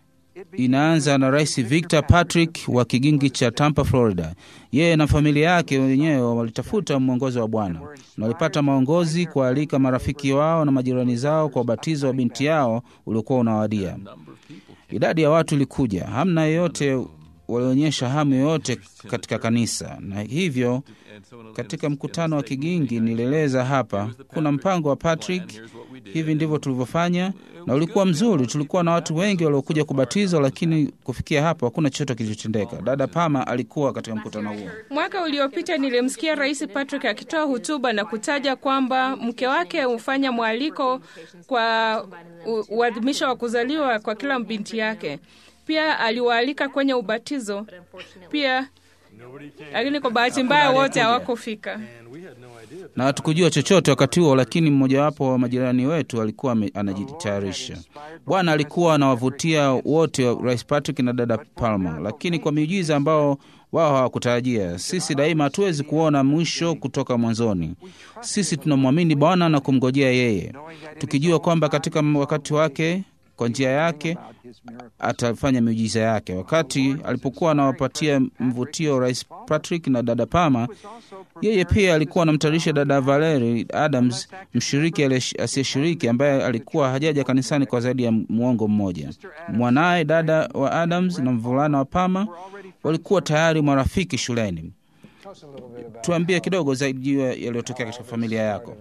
Inaanza na Rais Victor Patrick wa kigingi cha Tampa, Florida. Yeye na familia yake wenyewe walitafuta mwongozo wa Bwana na walipata maongozi kualika marafiki wao na majirani zao kwa ubatizo wa binti yao uliokuwa unawadia. Idadi ya watu ilikuja, hamna yeyote walionyesha hamu yoyote katika kanisa, na hivyo katika mkutano wa Kigingi nilieleza hapa, kuna mpango wa Patrick, hivi ndivyo tulivyofanya, na ulikuwa mzuri. Tulikuwa na watu wengi waliokuja kubatizwa, lakini kufikia hapo hakuna chochote kilichotendeka. Dada Pama alikuwa katika mkutano huo. Mwaka uliopita nilimsikia Rais Patrick akitoa hotuba na kutaja kwamba mke wake hufanya mwaliko kwa u- uadhimisho wa kuzaliwa kwa kila binti yake. Pia aliwaalika kwenye ubatizo. Pia lakini kwa bahati mbaya wote hawakufika. na hatukujua chochote wakati huo, lakini mmojawapo wa majirani wetu alikuwa ame- anajitayarisha. Bwana alikuwa anawavutia wote, wa Rais Patrick na dada Palmer, lakini kwa miujiza ambao wao hawakutarajia. Sisi daima hatuwezi kuona mwisho kutoka mwanzoni. Sisi tunamwamini Bwana na kumngojea yeye, tukijua kwamba katika wakati wake, kwa njia yake atafanya miujiza yake. Wakati alipokuwa anawapatia mvutio Rais Patrick na dada Palmer, yeye pia alikuwa anamtayarisha dada Valerie Adams, mshiriki aliyesh- asiyeshiriki ambaye alikuwa hajaja kanisani kwa zaidi ya mwongo mmoja. Mwanaye dada wa Adams na mvulana wa Palmer walikuwa tayari marafiki shuleni. Tuambie kidogo zaidi juu ya yaliyotokea katika familia yako.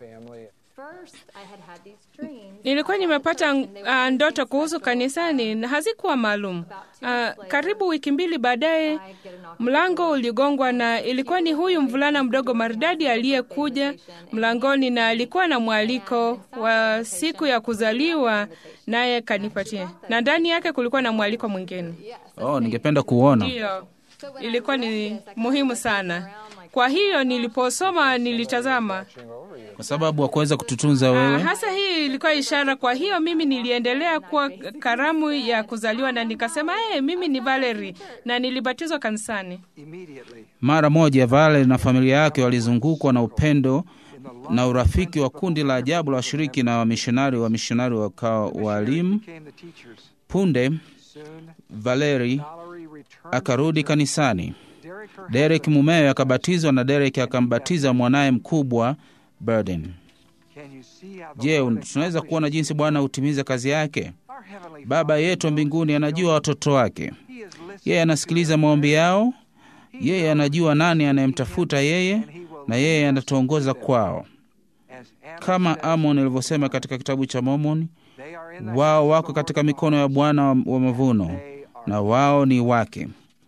Nilikuwa nimepata uh, ndoto kuhusu kanisani na hazikuwa maalum. Uh, karibu wiki mbili baadaye mlango uligongwa na ilikuwa ni huyu mvulana mdogo maridadi aliyekuja mlangoni na alikuwa na mwaliko wa siku ya kuzaliwa naye kanipatia, na ndani yake kulikuwa na mwaliko mwingine. Oh, ningependa kuona. Ndiyo, ilikuwa ni muhimu sana. Kwa hiyo niliposoma nilitazama Kwa sababu hakuweza kututunza Ah, wewe. hasa hii ilikuwa ishara. Kwa hiyo mimi niliendelea kuwa karamu ya kuzaliwa na nikasema hey, mimi ni Valerie na nilibatizwa kanisani. Mara moja Vale na familia yake walizungukwa na upendo na urafiki wa kundi la ajabu la washiriki na wamishonari. Wamishonari wakawa walimu. Punde Valeri akarudi kanisani. Derek mumewe akabatizwa na Derek akambatiza mwanaye mkubwa Burden. Je, un- tunaweza kuona jinsi Bwana hutimiza kazi yake? Baba yetu wa mbinguni anajua watoto wake. Yeye anasikiliza maombi yao. Yeye anajua nani anayemtafuta yeye, na yeye anatuongoza kwao, kama Amon alivyosema katika kitabu cha Mormoni, wao wako katika mikono ya Bwana wa wa mavuno, na wao ni wake.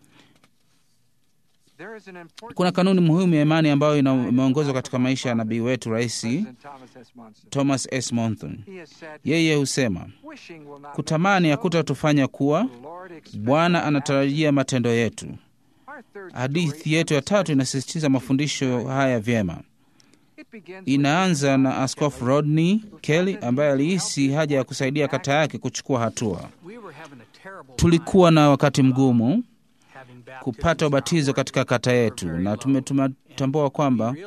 Kuna kanuni muhimu ya imani ambayo ina- imeongozwa katika maisha ya nabii wetu Rais Thomas S. Monson. Yeye husema kutamani hakutatufanya kuwa, Bwana anatarajia matendo yetu. Hadithi yetu ya tatu inasisitiza mafundisho haya vyema. Inaanza na Askofu Rodney Kelly ambaye alihisi haja ya kusaidia kata yake kuchukua hatua. Tulikuwa na wakati mgumu kupata ubatizo katika kata yetu, na tume- tumetambua kwamba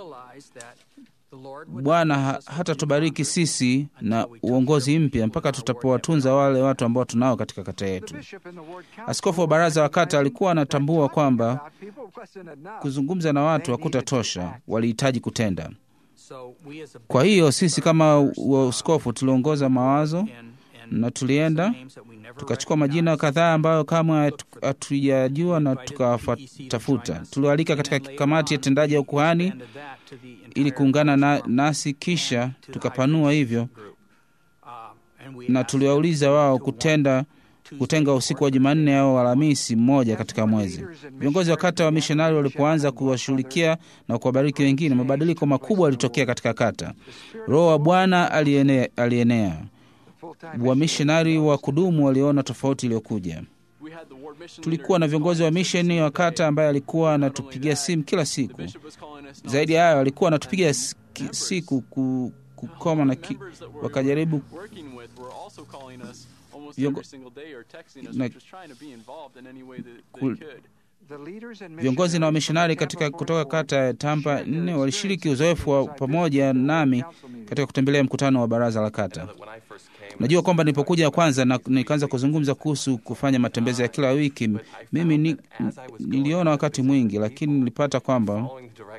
Bwana ha- hatatubariki sisi na uongozi mpya mpaka tutapowatunza wale watu ambao tunao katika kata yetu. Askofu wa baraza wa kata alikuwa anatambua kwamba kuzungumza na watu hakutatosha, walihitaji kutenda. Kwa hiyo sisi kama waskofu tuliongoza mawazo na tulienda tukachukua majina kadhaa ambayo kamwe hatu- hatujajua na tukawatafuta. Tuliwalika katika kamati ya tendaji ya ukuhani ili kuungana na, nasi, kisha tukapanua hivyo na tuliwauliza wao kutenda kutenga usiku wa Jumanne au Alhamisi mmoja katika mwezi. Viongozi wa kata wa mishonari walipoanza kuwashughulikia na kuwabariki wengine, mabadiliko makubwa yalitokea katika kata. Roho wa Bwana alienea, alienea. Wamishonari wa kudumu waliona tofauti iliyokuja. Tulikuwa na viongozi wa misheni wa kata ambaye alikuwa anatupigia simu kila siku. Zaidi ya hayo, alikuwa anatupigia s- ki- siku ku, kukoma na ki, wakajaribu working with were also calling us almost Viongo- every single day or texting us na- or just trying to be involved in any way that they Kul- could. Viongozi na wamishonari katika kutoka kata ya Tampa nne walishiriki uzoefu wa pamoja nami katika kutembelea mkutano wa baraza la kata. Najua kwamba nilipokuja kwanza na nikaanza kuzungumza kuhusu kufanya matembezi ya kila wiki, mimi ni, niliona wakati mwingi, lakini nilipata kwamba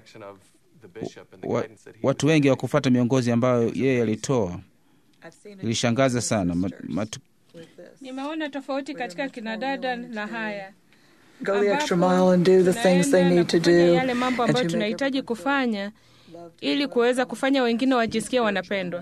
wa, watu wengi hawakufuata miongozi ambayo yeye alitoa. Ilishangaza sana Mat, matu, Nimeona tofauti katika kinadada na haya Go the extra mile and do the things they need to kufanya do. yale mambo and ambayo to make tunahitaji kufanya ili kuweza kufanya wengine wajisikie wanapendwa.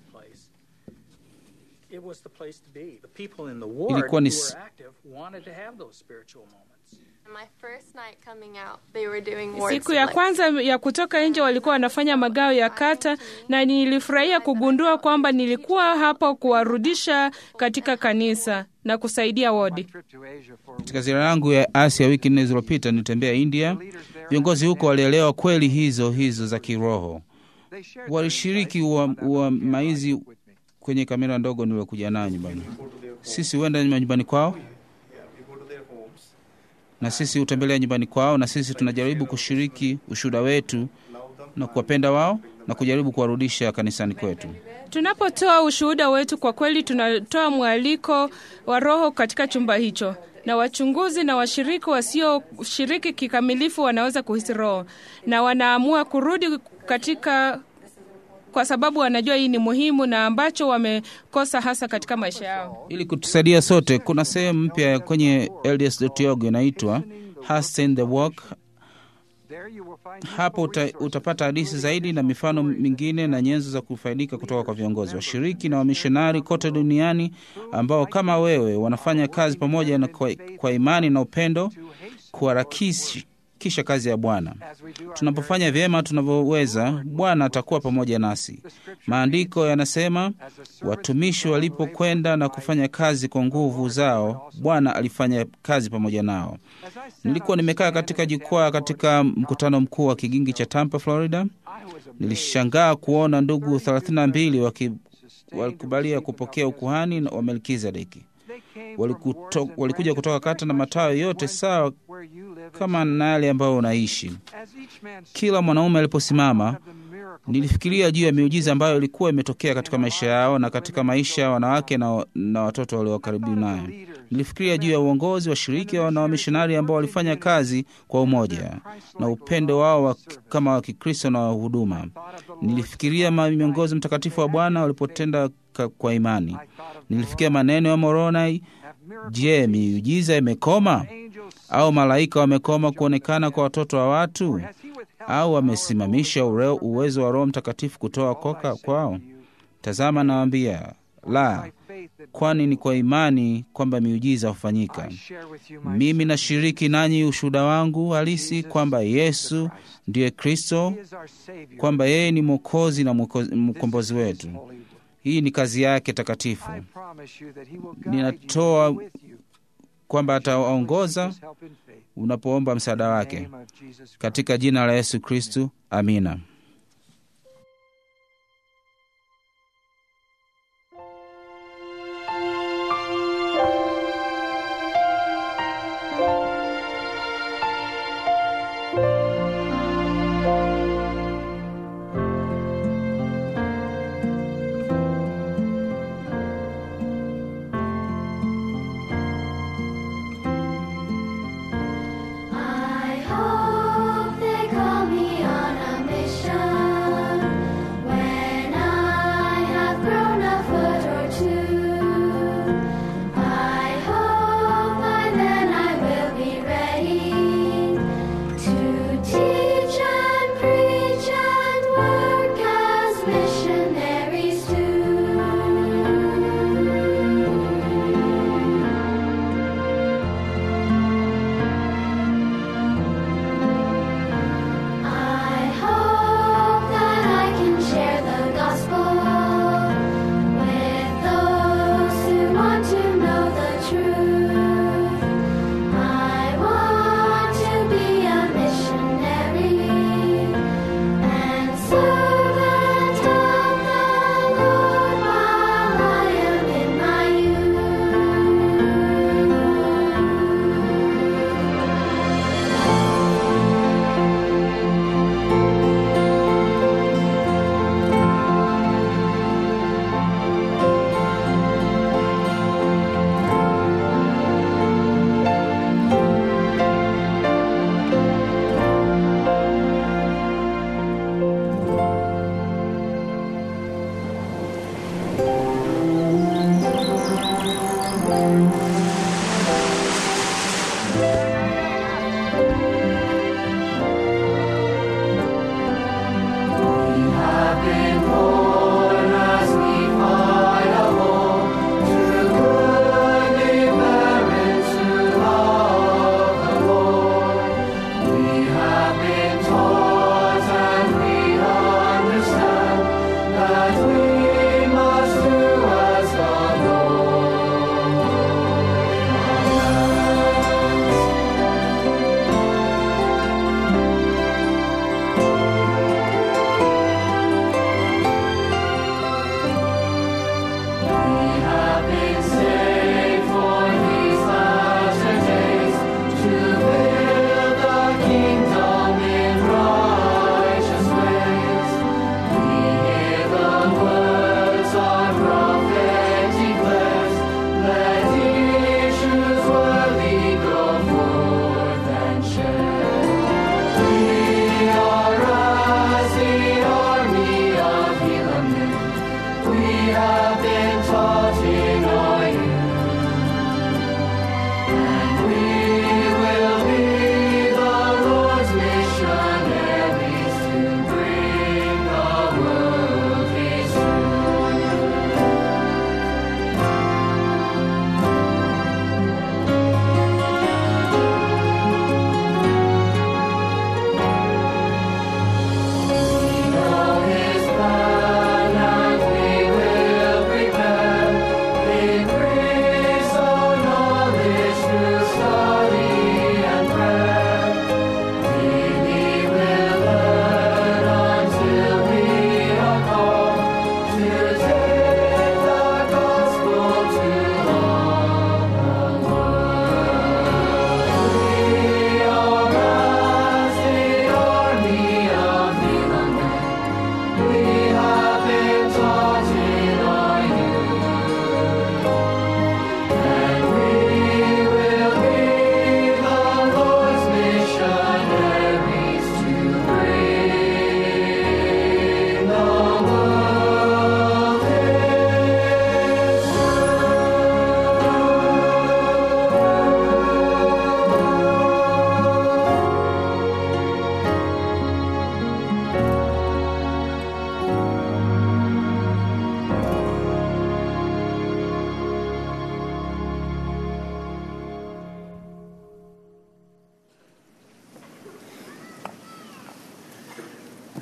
It was the place to be. The people in the ward Ilikuwa who ni were s- active wanted to have those spiritual moments. Siku ya kwanza ya kutoka nje walikuwa wanafanya magao ya kata, na nilifurahia kugundua kwamba nilikuwa hapo kuwarudisha katika kanisa na kusaidia wodi. Katika ziara yangu ya Asia wiki nne zilizopita, nilitembea India. Viongozi huko walielewa kweli hizo hizo za kiroho, walishiriki uamaizi kwenye kamera ndogo niliokuja nayo nyumbani. Sisi huenda nyumbani kwao na sisi hutembelea nyumbani kwao, na sisi tunajaribu kushiriki ushuhuda wetu na kuwapenda wao na kujaribu kuwarudisha kanisani kwetu. Tunapotoa ushuhuda wetu, kwa kweli tunatoa mwaliko wa Roho katika chumba hicho, na wachunguzi na washiriki wasioshiriki kikamilifu wanaweza kuhisi Roho na wanaamua kurudi katika kwa sababu wanajua hii ni muhimu na ambacho wamekosa hasa katika maisha yao. Ili kutusaidia sote, kuna sehemu mpya kwenye LDS.org inaitwa Hasten the Walk. Hapo uta, utapata hadithi zaidi na mifano mingine na nyenzo za kufaidika kutoka kwa viongozi, washiriki na wamishonari kote duniani ambao kama wewe wanafanya kazi pamoja na kwa, kwa imani na upendo kuharakisha kisha kazi ya Bwana. Tunapofanya vyema tunavyoweza, Bwana atakuwa pamoja nasi. Maandiko yanasema watumishi walipokwenda na kufanya kazi kwa nguvu zao, Bwana alifanya kazi pamoja nao. Nilikuwa nimekaa katika jukwaa katika mkutano mkuu wa kigingi cha Tampa, Florida. Nilishangaa kuona ndugu 32 waki, walikubalia kupokea ukuhani wa Melkizedeki. Walikuto, walikuja kutoka kata na matawi yote sawa kama na yale ambayo unaishi. Kila mwanaume aliposimama, nilifikiria juu ya miujiza ambayo ilikuwa imetokea katika maisha yao na katika maisha ya wanawake na, na watoto walio karibu nayo. Nilifikiria juu ya uongozi washiriki na wamishonari ambao walifanya kazi kwa umoja na upendo wao wa, kama wa Kikristo na huduma. Nilifikiria miongozi mtakatifu wa Bwana walipotenda kwa imani. Nilifikiria maneno ya Moroni. Je, miujiza imekoma au malaika wamekoma kuonekana kwa watoto wa watu au wamesimamisha uwezo wa Roho Mtakatifu kutoa koka kwao? Tazama, nawaambia la, kwani ni kwa imani kwamba miujiza hufanyika. Mimi nashiriki nanyi ushuhuda wangu halisi kwamba Yesu ndiye Kristo, kwamba yeye ni Mwokozi na mkombozi wetu. Hii ni kazi yake takatifu. Ninatoa kwamba atawaongoza unapoomba msaada wake katika jina la Yesu Kristu, amina. I hope they call me on a mission.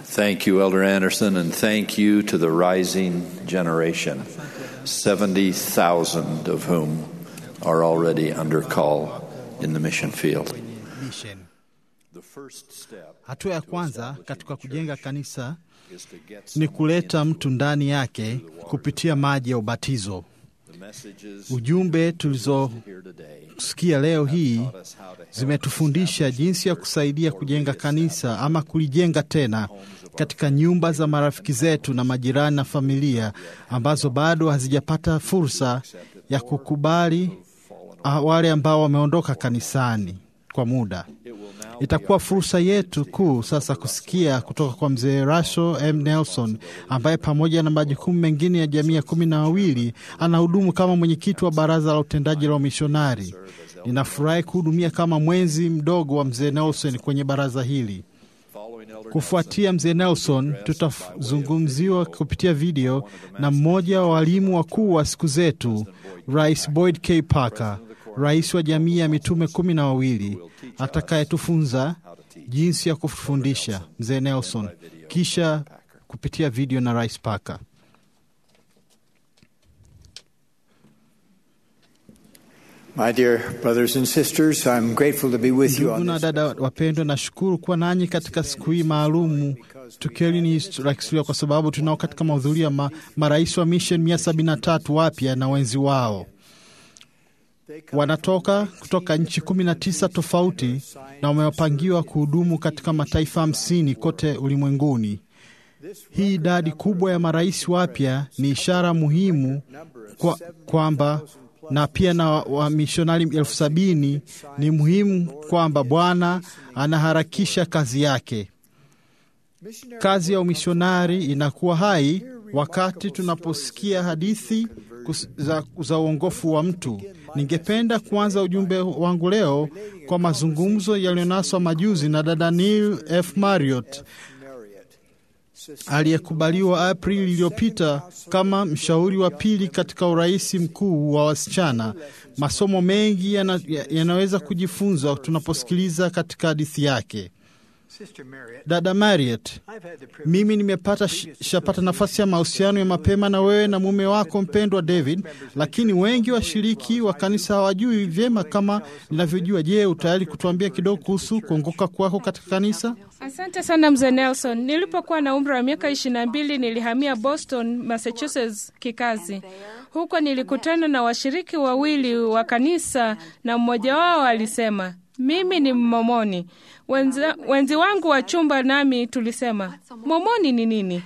Thank you, Elder Anderson, and thank you to the rising generation, 70,000 of whom are already under call in the mission field. Mission. Hatua ya kwanza katika kujenga kanisa ni kuleta mtu ndani yake kupitia maji ya ubatizo. Ujumbe tulizosikia leo hii zimetufundisha jinsi ya kusaidia kujenga kanisa ama kulijenga tena katika nyumba za marafiki zetu na majirani na familia ambazo bado hazijapata fursa ya kukubali ah, wale ambao wameondoka kanisani kwa muda. Itakuwa fursa yetu kuu sasa kusikia kutoka kwa mzee Russell M. Nelson ambaye pamoja na majukumu mengine ya jamii ya kumi na wawili anahudumu kama mwenyekiti wa baraza la utendaji la wamishonari. Ninafurahi kuhudumia kama mwenzi mdogo wa mzee Nelson kwenye baraza hili. Kufuatia mzee Nelson, tutazungumziwa kupitia video na mmoja wa walimu wakuu wa siku zetu, Rais Boyd K. Parker, rais wa jamii ya mitume kumi na wawili atakayetufunza jinsi ya kufundisha mzee Nelson, kisha kupitia video na Rais Parker. My dear brothers and sisters, I'm grateful to be with you Ndugu on na this. dada wapendwa, nashukuru kuwa nanyi katika siku hii maalumu. Tukio hili ni la kihistoria kwa sababu tunao katika mahudhurio ya ma, marais wa mission mia sabini na tatu wapya na wenzi wao wanatoka kutoka nchi kumi na tisa tofauti na wamepangiwa kuhudumu katika mataifa hamsini kote ulimwenguni. Hii idadi kubwa ya marais wapya ni ishara muhimu kwa, kwamba na pia na wamishonari elfu sabini ni muhimu kwamba Bwana anaharakisha kazi yake. Kazi ya umishonari inakuwa hai wakati tunaposikia hadithi kus- za, za uongofu wa mtu. Ningependa kuanza ujumbe wangu leo kwa mazungumzo yaliyonaswa majuzi na dada Neil F. Marriott aliyekubaliwa Aprili iliyopita kama mshauri wa pili katika urais mkuu wa wasichana. Masomo mengi yana- ya- yanaweza kujifunzwa tunaposikiliza katika hadithi yake. Dada Marriott, mimi nimepata sh- shapata nafasi ya mahusiano ya mapema na wewe na mume wako mpendwa David, lakini wengi washiriki wa kanisa hawajui vyema kama ninavyojua. Je, utayari kutuambia kidogo kuhusu kuongoka kwako katika kanisa? Asante sana mzee Nelson. Nilipokuwa na umri wa miaka ishirini na mbili nilihamia Boston, Massachusetts kikazi. Huko nilikutana na washiriki wawili wa kanisa na mmoja wao alisema mimi ni Mmomoni. Wenza, wenzi wangu wa chumba nami tulisema Momoni ni nini?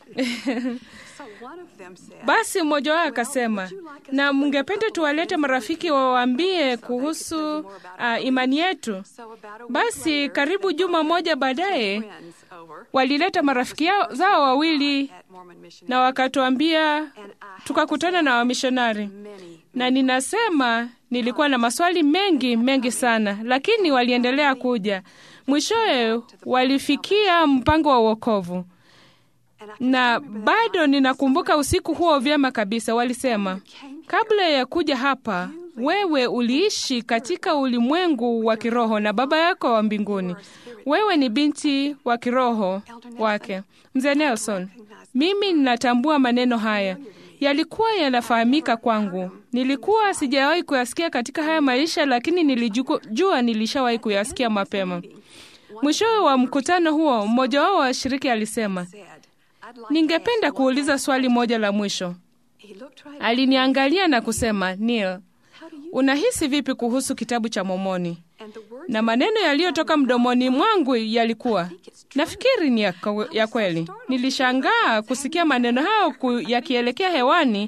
Basi mmoja wao akasema, na mngependa tuwalete marafiki wawaambie kuhusu uh, imani yetu. Basi karibu juma moja baadaye walileta marafiki yao, zao wawili na wakatuambia, tukakutana na wamishonari, na ninasema nilikuwa na maswali mengi mengi sana, lakini waliendelea kuja. Mwishowe walifikia mpango wa uokovu na bado ninakumbuka usiku huo vyema kabisa. Walisema, kabla ya kuja hapa, wewe uliishi katika ulimwengu wa kiroho na baba yako wa mbinguni. Wewe ni binti wa kiroho wake. Mzee Nelson, mimi ninatambua maneno haya yalikuwa yanafahamika kwangu. Nilikuwa sijawahi kuyasikia katika haya maisha, lakini nilijua nilishawahi kuyasikia mapema. Mwishowe wa mkutano huo, mmoja wao wa washiriki alisema, ningependa kuuliza swali moja la mwisho. Aliniangalia na kusema, Neil, unahisi vipi kuhusu kitabu cha Mormoni? Na maneno yaliyotoka mdomoni mwangu yalikuwa, nafikiri ni ya, kwe- ya kweli. Nilishangaa kusikia maneno hayo ku- yakielekea hewani,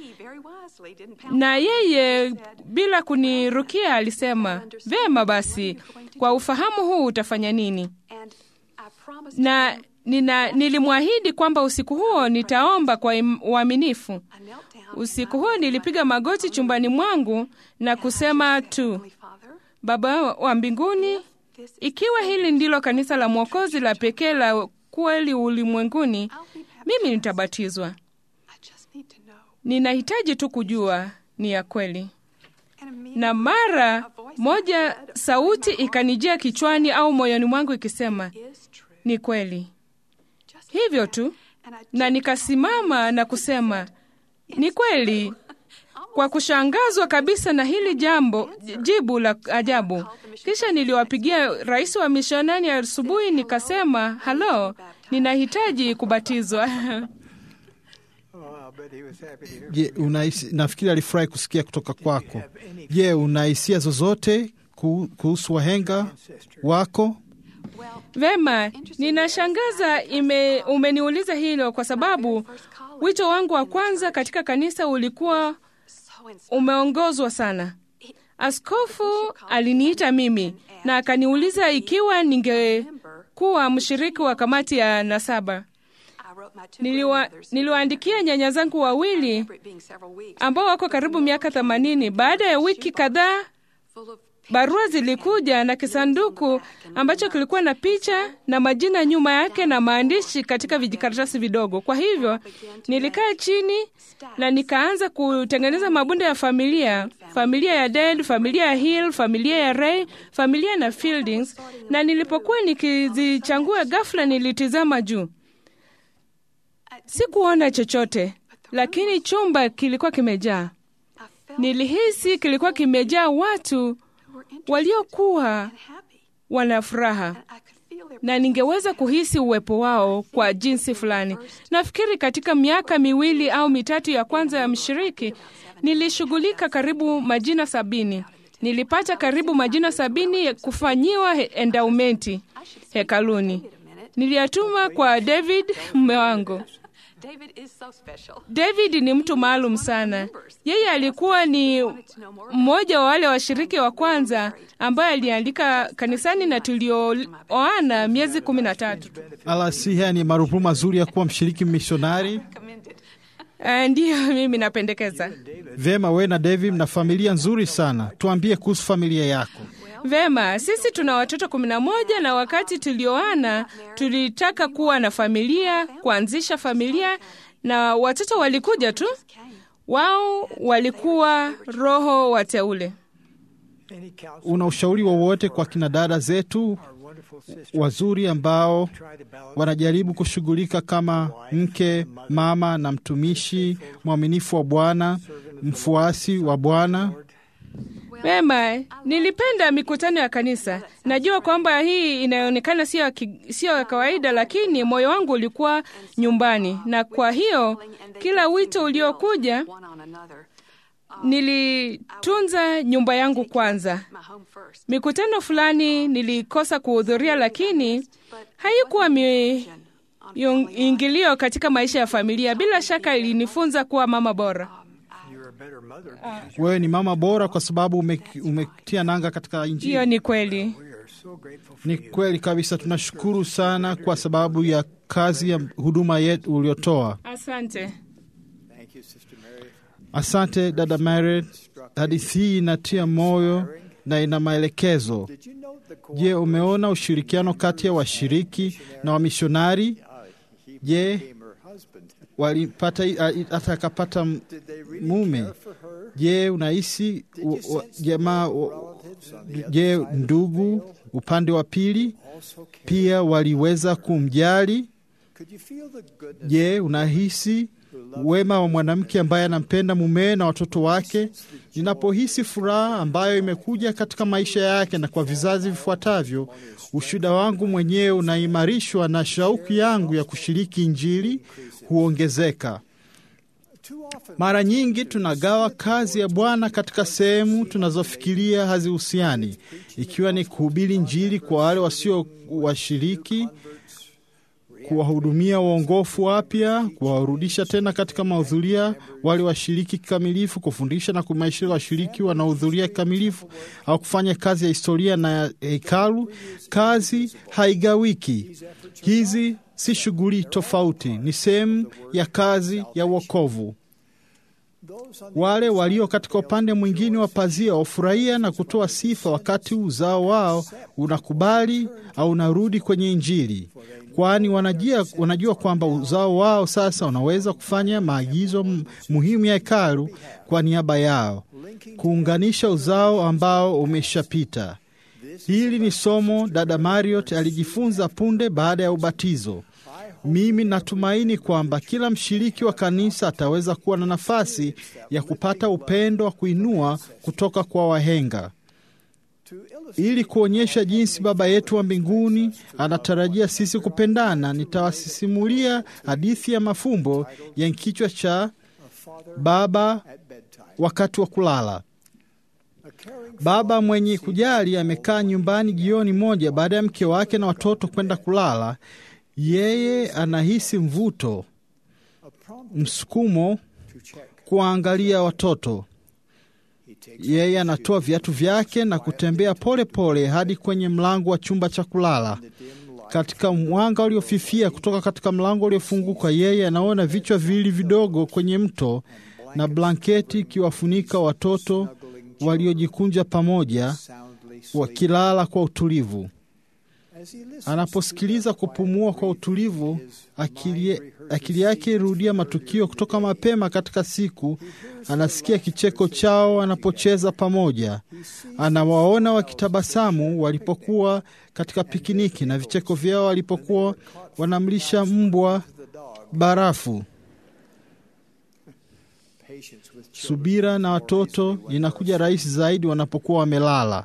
na yeye bila kunirukia alisema, vema basi, kwa ufahamu huu utafanya nini? Na nina, nilimwahidi kwamba usiku huo nitaomba kwa im- uaminifu. Usiku huo nilipiga magoti chumbani mwangu na kusema tu, Baba wa mbinguni, ikiwa hili ndilo kanisa la Mwokozi la pekee la kweli ulimwenguni, mimi nitabatizwa. Ninahitaji tu kujua ni ya kweli. Na mara moja sauti ikanijia kichwani au moyoni mwangu ikisema, ni kweli. hivyo tu, na nikasimama na kusema ni kweli, kwa kushangazwa kabisa na hili jambo, jibu la ajabu. Kisha niliwapigia rais wa mishonani asubuhi, nikasema halo, ninahitaji kubatizwa. Je, unahisi, nafikiri alifurahi kusikia kutoka kwako. Je, una hisia zozote ku- kuhusu wahenga wako? Vema, ninashangaza ime, umeniuliza hilo kwa sababu wito wangu wa kwanza katika kanisa ulikuwa umeongozwa sana. Askofu aliniita mimi na akaniuliza ikiwa ningekuwa mshiriki wa kamati ya nasaba. Niliwa, niliwaandikia nyanya zangu wawili ambao wako karibu miaka themanini. Baada ya wiki kadhaa barua zilikuja na kisanduku ambacho kilikuwa na picha na majina nyuma yake na maandishi katika vijikaratasi vidogo. Kwa hivyo nilikaa chini na nikaanza kutengeneza mabunda ya familia, familia ya Dead, familia ya Hill, familia ya Ray, familia na Fieldings. Na nilipokuwa nikizichangua, ghafla nilitizama juu, sikuona chochote, lakini chumba kilikuwa kimejaa. Nilihisi kilikuwa kimejaa watu waliokuwa wana furaha na ningeweza kuhisi uwepo wao kwa jinsi fulani. Nafikiri katika miaka miwili au mitatu ya kwanza ya mshiriki nilishughulika karibu majina sabini. Nilipata karibu majina sabini ya kufanyiwa he- endaumenti hekaluni. Niliyatuma kwa David mume wangu. David ni mtu maalum sana. Yeye alikuwa ni mmoja wa wale washiriki wa kwanza ambaye aliandika kanisani na tulioana miezi kumi na tatu. Alasi, haya ni marupurupu mazuri ya kuwa mshiriki mishonari. Uh, ndiyo mimi napendekeza. Vema, we na David mna familia nzuri sana. Tuambie kuhusu familia yako. Vema, sisi tuna watoto kumi na moja na wakati tulioana tulitaka kuwa na familia, kuanzisha familia, na watoto walikuja tu. Wao walikuwa roho wateule. Una ushauri wowote kwa kina dada zetu wazuri ambao wanajaribu kushughulika kama mke, mama na mtumishi mwaminifu wa Bwana, mfuasi wa Bwana? Vema, nilipenda mikutano ya kanisa. Najua kwamba hii inaonekana sio ya ki- sio ya kawaida, lakini moyo wangu ulikuwa nyumbani, na kwa hiyo kila wito uliokuja nilitunza nyumba yangu kwanza. Mikutano fulani nilikosa kuhudhuria, lakini haikuwa mi yung- ingilio katika maisha ya familia. Bila shaka ilinifunza kuwa mama bora. Wewe ni mama bora kwa sababu ume- umetia nanga katika Injili. Hiyo ni kweli. Ni kweli kabisa. Tunashukuru sana kwa sababu ya kazi ya huduma yetu uliotoa. Asante. Asante dada Mary, hadithi hii inatia moyo na ina maelekezo. Je, umeona ushirikiano kati ya washiriki na wamishonari? Je, walipata hata akapata m- mume? Je, unahisi u- u- jamaa u- je, ndugu upande wa pili pia waliweza kumjali? Je, unahisi wema wa mwanamke ambaye anampenda mumewe na watoto wake? Ninapohisi furaha ambayo imekuja katika maisha yake na kwa vizazi vifuatavyo, ushuhuda wangu mwenyewe unaimarishwa na shauku yangu ya kushiriki Injili huongezeka. Mara nyingi tunagawa kazi ya Bwana katika sehemu tunazofikiria hazihusiani, ikiwa ni kuhubiri Injili kwa wale wasio washiriki, kuwahudumia waongofu wapya, kuwarudisha tena katika mahudhuria wale washiriki kikamilifu, kufundisha na kuimarisha washiriki wanaohudhuria kikamilifu, au kufanya kazi ya historia na ya hekalu. Kazi haigawiki. Hizi si shughuli tofauti, ni sehemu ya kazi ya wokovu. Wale walio katika upande mwingine wa pazia wafurahia na kutoa sifa wakati uzao wao unakubali au unarudi kwenye Injili, kwani wanajua, wanajua kwamba uzao wao sasa unaweza kufanya maagizo m- muhimu ya hekalu kwa niaba yao, kuunganisha uzao ambao umeshapita. Hili ni somo dada Mariot alijifunza punde baada ya ubatizo. Mimi natumaini kwamba kila mshiriki wa kanisa ataweza kuwa na nafasi ya kupata upendo wa kuinua kutoka kwa wahenga ili kuonyesha jinsi Baba yetu wa mbinguni anatarajia sisi kupendana. Nitawasisimulia hadithi ya mafumbo ya kichwa cha Baba wakati wa kulala. Baba mwenye kujali amekaa nyumbani jioni moja baada ya mke wake na watoto kwenda kulala. Yeye anahisi mvuto, msukumo kuwaangalia watoto. Yeye anatoa viatu vyake na kutembea pole pole hadi kwenye mlango wa chumba cha kulala. Katika mwanga uliofifia kutoka katika mlango uliofunguka, yeye anaona vichwa viwili vidogo kwenye mto na blanketi ikiwafunika watoto waliojikunja pamoja, wakilala kwa utulivu. Anaposikiliza kupumua kwa utulivu, akili, akili yake irudia matukio kutoka mapema katika siku. Anasikia kicheko chao wanapocheza pamoja, anawaona wakitabasamu walipokuwa katika pikiniki na vicheko vyao walipokuwa wanamlisha mbwa barafu. Subira na watoto inakuja rahisi zaidi wanapokuwa wamelala.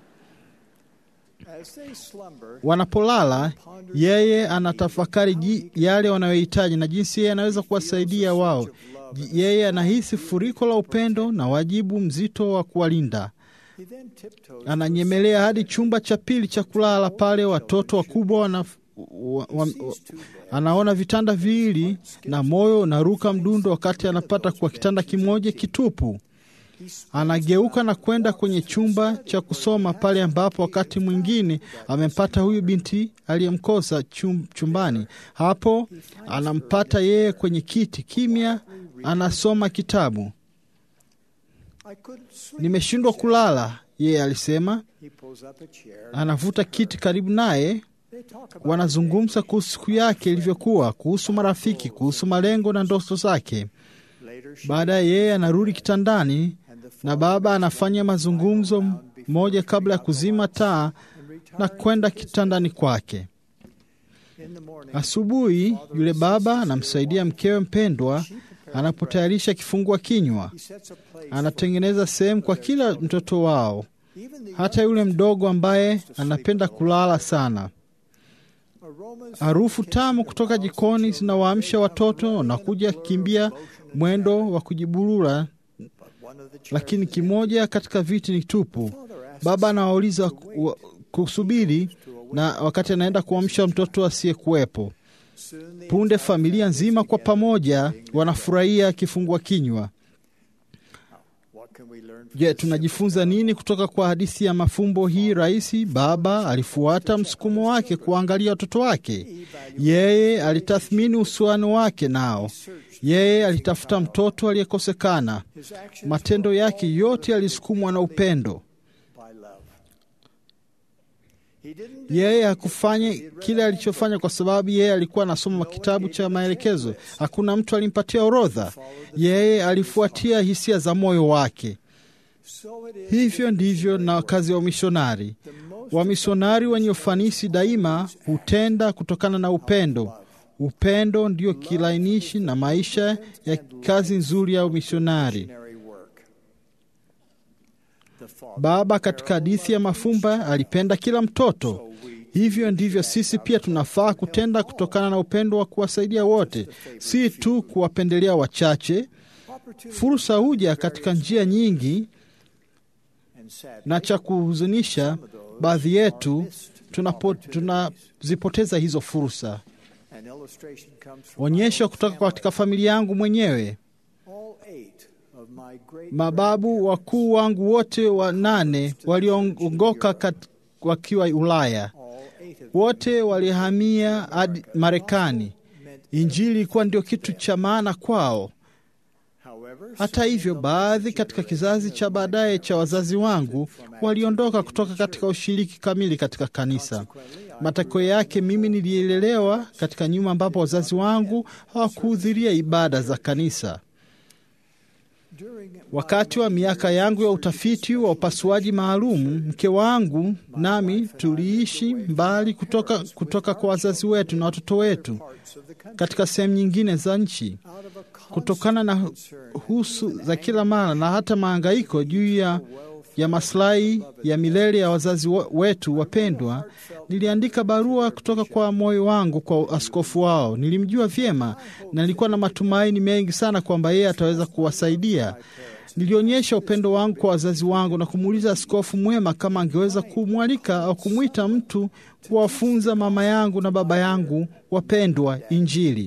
Wanapolala, yeye anatafakari yale wanayohitaji na jinsi yeye anaweza kuwasaidia wao. Yeye anahisi furiko la upendo na wajibu mzito wa kuwalinda. Ananyemelea hadi chumba cha pili cha kulala, pale watoto wakubwa wana wa, wa, wa, anaona vitanda viwili na moyo unaruka mdundo wakati anapata kwa kitanda kimoja kitupu. Anageuka na kwenda kwenye chumba cha kusoma pale ambapo wakati mwingine amempata huyu binti aliyemkosa chum, chumbani. Hapo anampata yeye kwenye kiti kimya, anasoma kitabu. Nimeshindwa kulala, yeye alisema. Anavuta kiti karibu naye, wanazungumza kuhusu siku yake ilivyokuwa, kuhusu marafiki, kuhusu malengo na ndoto zake. Baadaye yeye anarudi kitandani na baba anafanya mazungumzo moja kabla ya kuzima taa na kwenda kitandani kwake. Asubuhi yule baba anamsaidia mkewe mpendwa anapotayarisha kifungua kinywa. Anatengeneza sehemu kwa kila mtoto wao, hata yule mdogo ambaye anapenda kulala sana. Harufu tamu kutoka jikoni zinawaamsha watoto na kuja kimbia mwendo wa kujiburura, lakini kimoja katika viti ni tupu. Baba anawauliza kusubiri, na wakati anaenda kuamsha mtoto asiyekuwepo. Punde familia nzima kwa pamoja wanafurahia kifungua kinywa. Je, tunajifunza nini kutoka kwa hadithi ya mafumbo hii rahisi? Baba alifuata msukumo wake kuangalia watoto wake. Yeye alitathmini uhusiano wake nao. Yeye alitafuta mtoto aliyekosekana. Matendo yake yote yalisukumwa na upendo. Yeye hakufanya kile alichofanya kwa sababu yeye alikuwa anasoma kitabu cha maelekezo. Hakuna mtu alimpatia orodha. Yeye alifuatia hisia za moyo wake. Hivyo ndivyo na kazi ya wamishonari. Wamishonari wenye ufanisi daima hutenda kutokana na upendo. Upendo ndio kilainishi na maisha ya kazi nzuri ya umishonari. Baba katika hadithi ya mafumba alipenda kila mtoto. Hivyo ndivyo sisi pia tunafaa kutenda kutokana na upendo wa kuwasaidia wote, si tu kuwapendelea wachache. Fursa huja katika njia nyingi, na cha kuhuzunisha, baadhi yetu tunazipoteza tuna hizo fursa. Onyesho kutoka katika familia yangu mwenyewe. Mababu wakuu wangu wote wa nane waliongoka wakiwa Ulaya, wote walihamia hadi Marekani. Injili ilikuwa ndio kitu cha maana kwao. Hata hivyo, baadhi katika kizazi cha baadaye cha wazazi wangu waliondoka kutoka katika ushiriki kamili katika kanisa. Matokeo yake, mimi nilielelewa katika nyumba ambapo wazazi wangu hawakuhudhuria ibada za kanisa. Wakati wa miaka yangu ya utafiti wa upasuaji maalum, mke wangu nami tuliishi mbali kutoka, kutoka kwa wazazi wetu na watoto wetu katika sehemu nyingine za nchi, kutokana na husu za kila mara na hata maangaiko juu ya, ya maslahi ya milele ya wazazi wetu wapendwa. Niliandika barua kutoka kwa moyo wangu kwa askofu wao. Nilimjua vyema na nilikuwa na matumaini mengi sana kwamba yeye ataweza kuwasaidia. Nilionyesha upendo wangu kwa wazazi wangu na kumuuliza askofu mwema kama angeweza kumwalika au kumwita mtu kuwafunza mama yangu na baba yangu wapendwa Injili.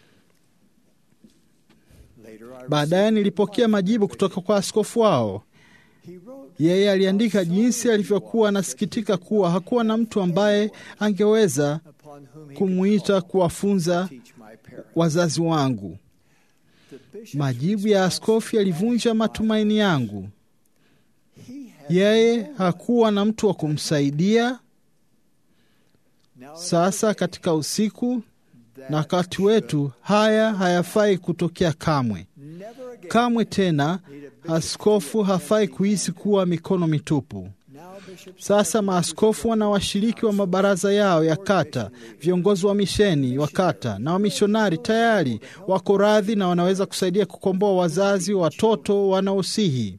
Baadaye nilipokea majibu kutoka kwa askofu wao. Yeye aliandika jinsi alivyokuwa anasikitika kuwa hakuwa na mtu ambaye angeweza kumwita kuwafunza wazazi wangu. Majibu ya askofu yalivunja matumaini yangu. Yeye hakuwa na mtu wa kumsaidia. Sasa katika usiku na wakati wetu, haya hayafai kutokea kamwe. Kamwe tena askofu hafai kuhisi kuwa mikono mitupu. Sasa maaskofu wana washiriki wa mabaraza yao ya kata, viongozi wa misheni wa kata na wamishonari tayari wako radhi na wanaweza kusaidia kukomboa wazazi watoto wanaosihi.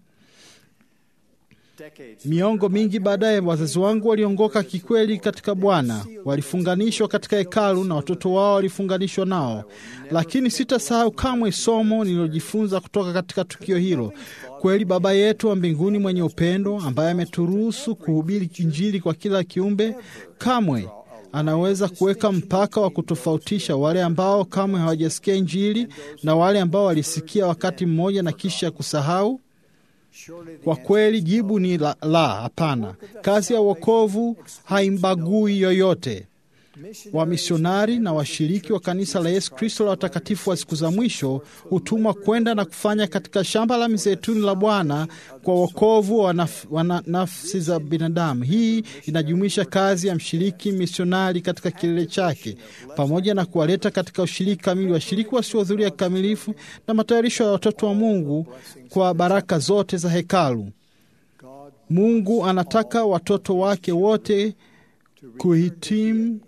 Miongo mingi baadaye, wazazi wangu waliongoka kikweli katika Bwana, walifunganishwa katika hekalu na watoto wao walifunganishwa nao. Lakini sitasahau kamwe somo nililojifunza kutoka katika tukio hilo. Kweli Baba yetu wa mbinguni mwenye upendo, ambaye ameturuhusu kuhubiri Injili kwa kila kiumbe, kamwe anaweza kuweka mpaka wa kutofautisha wale ambao kamwe hawajasikia Injili na wale ambao walisikia wakati mmoja na kisha kusahau. Kwa kweli jibu ni la, la hapana. Kazi ya wokovu haimbagui yoyote. Wamisionari na washiriki wa kanisa la Yesu Kristo la watakatifu wa siku za mwisho hutumwa kwenda na kufanya katika shamba la mizeituni la Bwana kwa wokovu wa naf, wa nafsi za binadamu. Hii inajumuisha kazi ya mshiriki misionari katika kilele chake, pamoja na kuwaleta katika ushiriki kamili washiriki wasiohudhuria kikamilifu na matayarisho ya watoto wa Mungu kwa baraka zote za hekalu. Mungu anataka watoto wake wote kuhitimu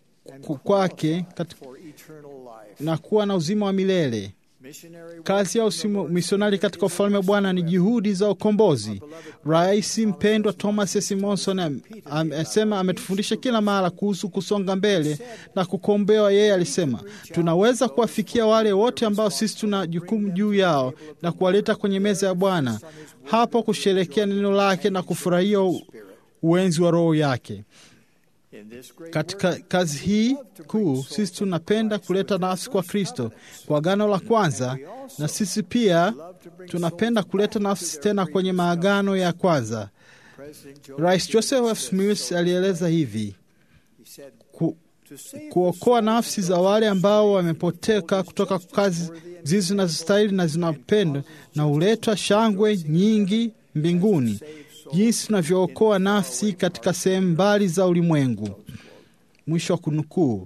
kwake na kuwa na uzima wa milele. Kazi ya misionari katika ufalme wa Bwana ni juhudi za ukombozi. Rais mpendwa Thomas S. Monson amesema, ametufundisha kila mara kuhusu kusonga mbele na kukombewa. Yeye alisema tunaweza kuwafikia wale wote ambao sisi tuna jukumu juu yao na kuwaleta kwenye meza ya Bwana, hapo kusherekea neno lake na kufurahia uwenzi wa Roho yake. Katika kazi hii kuu sisi tunapenda kuleta nafsi kwa Kristo kwa agano la kwanza, na sisi pia tunapenda kuleta nafsi tena kwenye maagano ya kwanza. Rais Joseph F. Smith alieleza hivi ku, kuokoa nafsi za wale ambao wamepoteka kutoka kazi zizi zinazostahili na zinapendwa na huletwa shangwe nyingi mbinguni jinsi tunavyookoa nafsi katika sehemu mbali za ulimwengu. Mwisho wa kunukuu.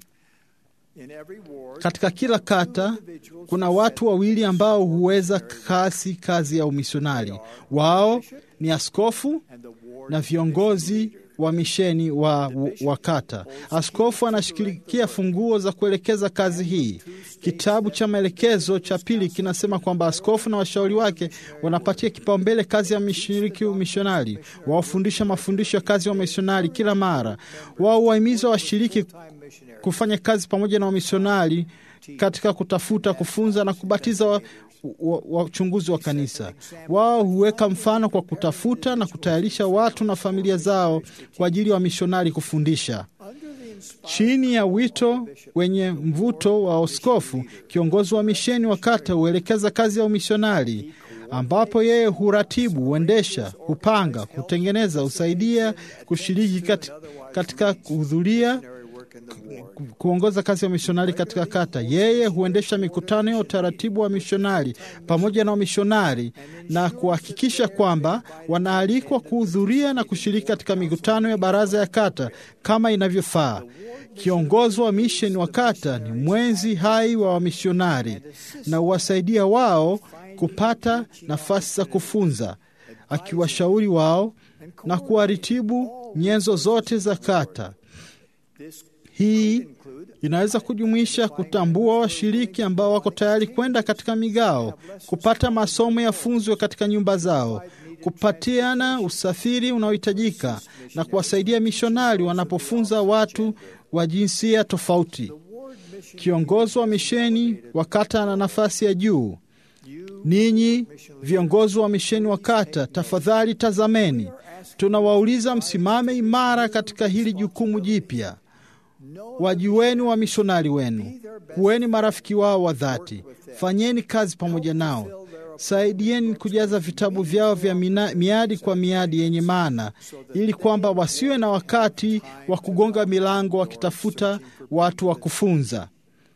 Katika kila kata kuna watu wawili ambao huweza kasi kazi ya umisionari. Wao ni askofu na viongozi wa misheni wa, wa kata. Askofu anashikilikia funguo za kuelekeza kazi hii. Kitabu cha maelekezo cha pili kinasema kwamba askofu na washauri wake wanapatia kipaumbele kazi ya mshiriki mishonari, wawafundisha mafundisho ya kazi ya wamisionari kila mara. Wao huwahimiza washiriki kufanya kazi pamoja na wamisionari katika kutafuta, kufunza na kubatiza wachunguzi wa, wa, wa kanisa. Wao huweka mfano kwa kutafuta na kutayarisha watu na familia zao kwa ajili ya wa wamishonari kufundisha. Chini ya wito wenye mvuto wa askofu, kiongozi wa misheni wa kata huelekeza kazi ya umishonari, ambapo yeye huratibu, huendesha, hupanga, hutengeneza, husaidia, kushiriki kat, katika kuhudhuria kuongoza kazi ya mishonari katika kata. Yeye huendesha mikutano ya utaratibu wa mishonari pamoja na wamishonari na kuhakikisha kwamba wanaalikwa kuhudhuria na kushiriki katika mikutano ya baraza ya kata kama inavyofaa. Kiongozi wa misheni wa kata ni mwenzi hai wa wamishonari na huwasaidia wao kupata nafasi za kufunza, akiwashauri wao na kuwaritibu nyenzo zote za kata. Hii inaweza kujumuisha kutambua washiriki ambao wako tayari kwenda katika migao, kupata masomo ya funzo katika nyumba zao, kupatiana usafiri unaohitajika na kuwasaidia mishonari wanapofunza watu wa jinsia tofauti. Kiongozi wa misheni wa kata ana nafasi ya juu. Ninyi viongozi wa misheni wa kata, tafadhali tazameni, tunawauliza msimame imara katika hili jukumu jipya. Wajueni wa mishonari wenu, kuweni marafiki wao wa dhati, fanyeni kazi pamoja nao, saidieni kujaza vitabu vyao vya mina, miadi kwa miadi yenye maana, ili kwamba wasiwe na wakati wa kugonga milango wakitafuta watu wa kufunza.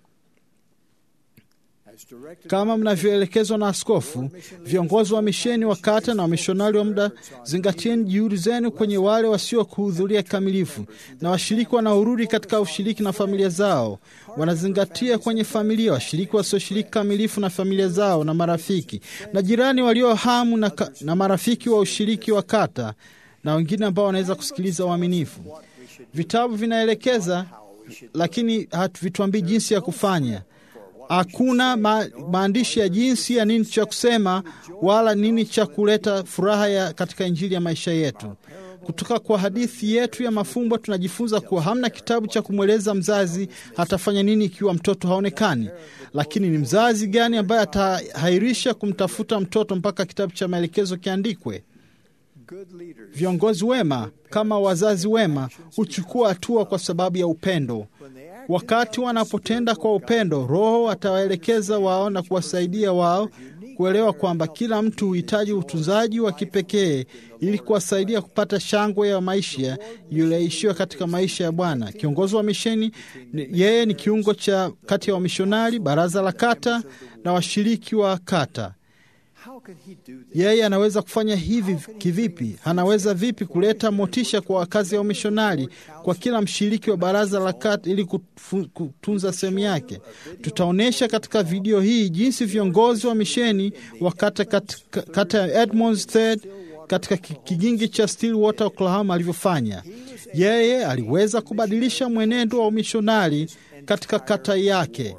Kama mnavyoelekezwa na askofu, viongozi wa misheni wa kata na wamishonari wa muda, zingatieni juhudi zenu kwenye wale wasiokuhudhuria kikamilifu na washiriki wanaorudi katika ushiriki na familia zao. Wanazingatia kwenye familia washiriki wasioshiriki kamilifu na familia zao na marafiki na jirani walio hamu na, ka, na marafiki wa ushiriki wa kata na wengine ambao wanaweza kusikiliza uaminifu. Vitabu vinaelekeza, lakini havituambii jinsi ya kufanya. Hakuna ma, maandishi ya jinsi ya nini cha kusema wala nini cha kuleta furaha ya katika injili ya maisha yetu. Kutoka kwa hadithi yetu ya mafumbo tunajifunza kuwa hamna kitabu cha kumweleza mzazi atafanya nini ikiwa mtoto haonekani. Lakini ni mzazi gani ambaye atahairisha kumtafuta mtoto mpaka kitabu cha maelekezo kiandikwe? Viongozi wema kama wazazi wema huchukua hatua kwa sababu ya upendo. Wakati wanapotenda kwa upendo, Roho atawaelekeza wao na kuwasaidia wao kuelewa kwamba kila mtu huhitaji utunzaji wa kipekee ili kuwasaidia kupata shangwe ya maisha iliyoishiwa katika maisha ya Bwana. Kiongozi wa misheni, yeye ni kiungo cha kati ya wamishonari, baraza la kata na washiriki wa kata. Yeye anaweza kufanya hivi kivipi? Anaweza vipi kuleta motisha kwa wakazi wa mishonari, kwa kila mshiriki wa baraza la kata ili kutunza sehemu yake? Tutaonyesha katika video hii jinsi viongozi wa misheni wa kata, kata, kata ya Edmonds Third katika kigingi cha Stillwater, Oklahoma alivyofanya. Yeye aliweza kubadilisha mwenendo wa umishonari katika kata yake.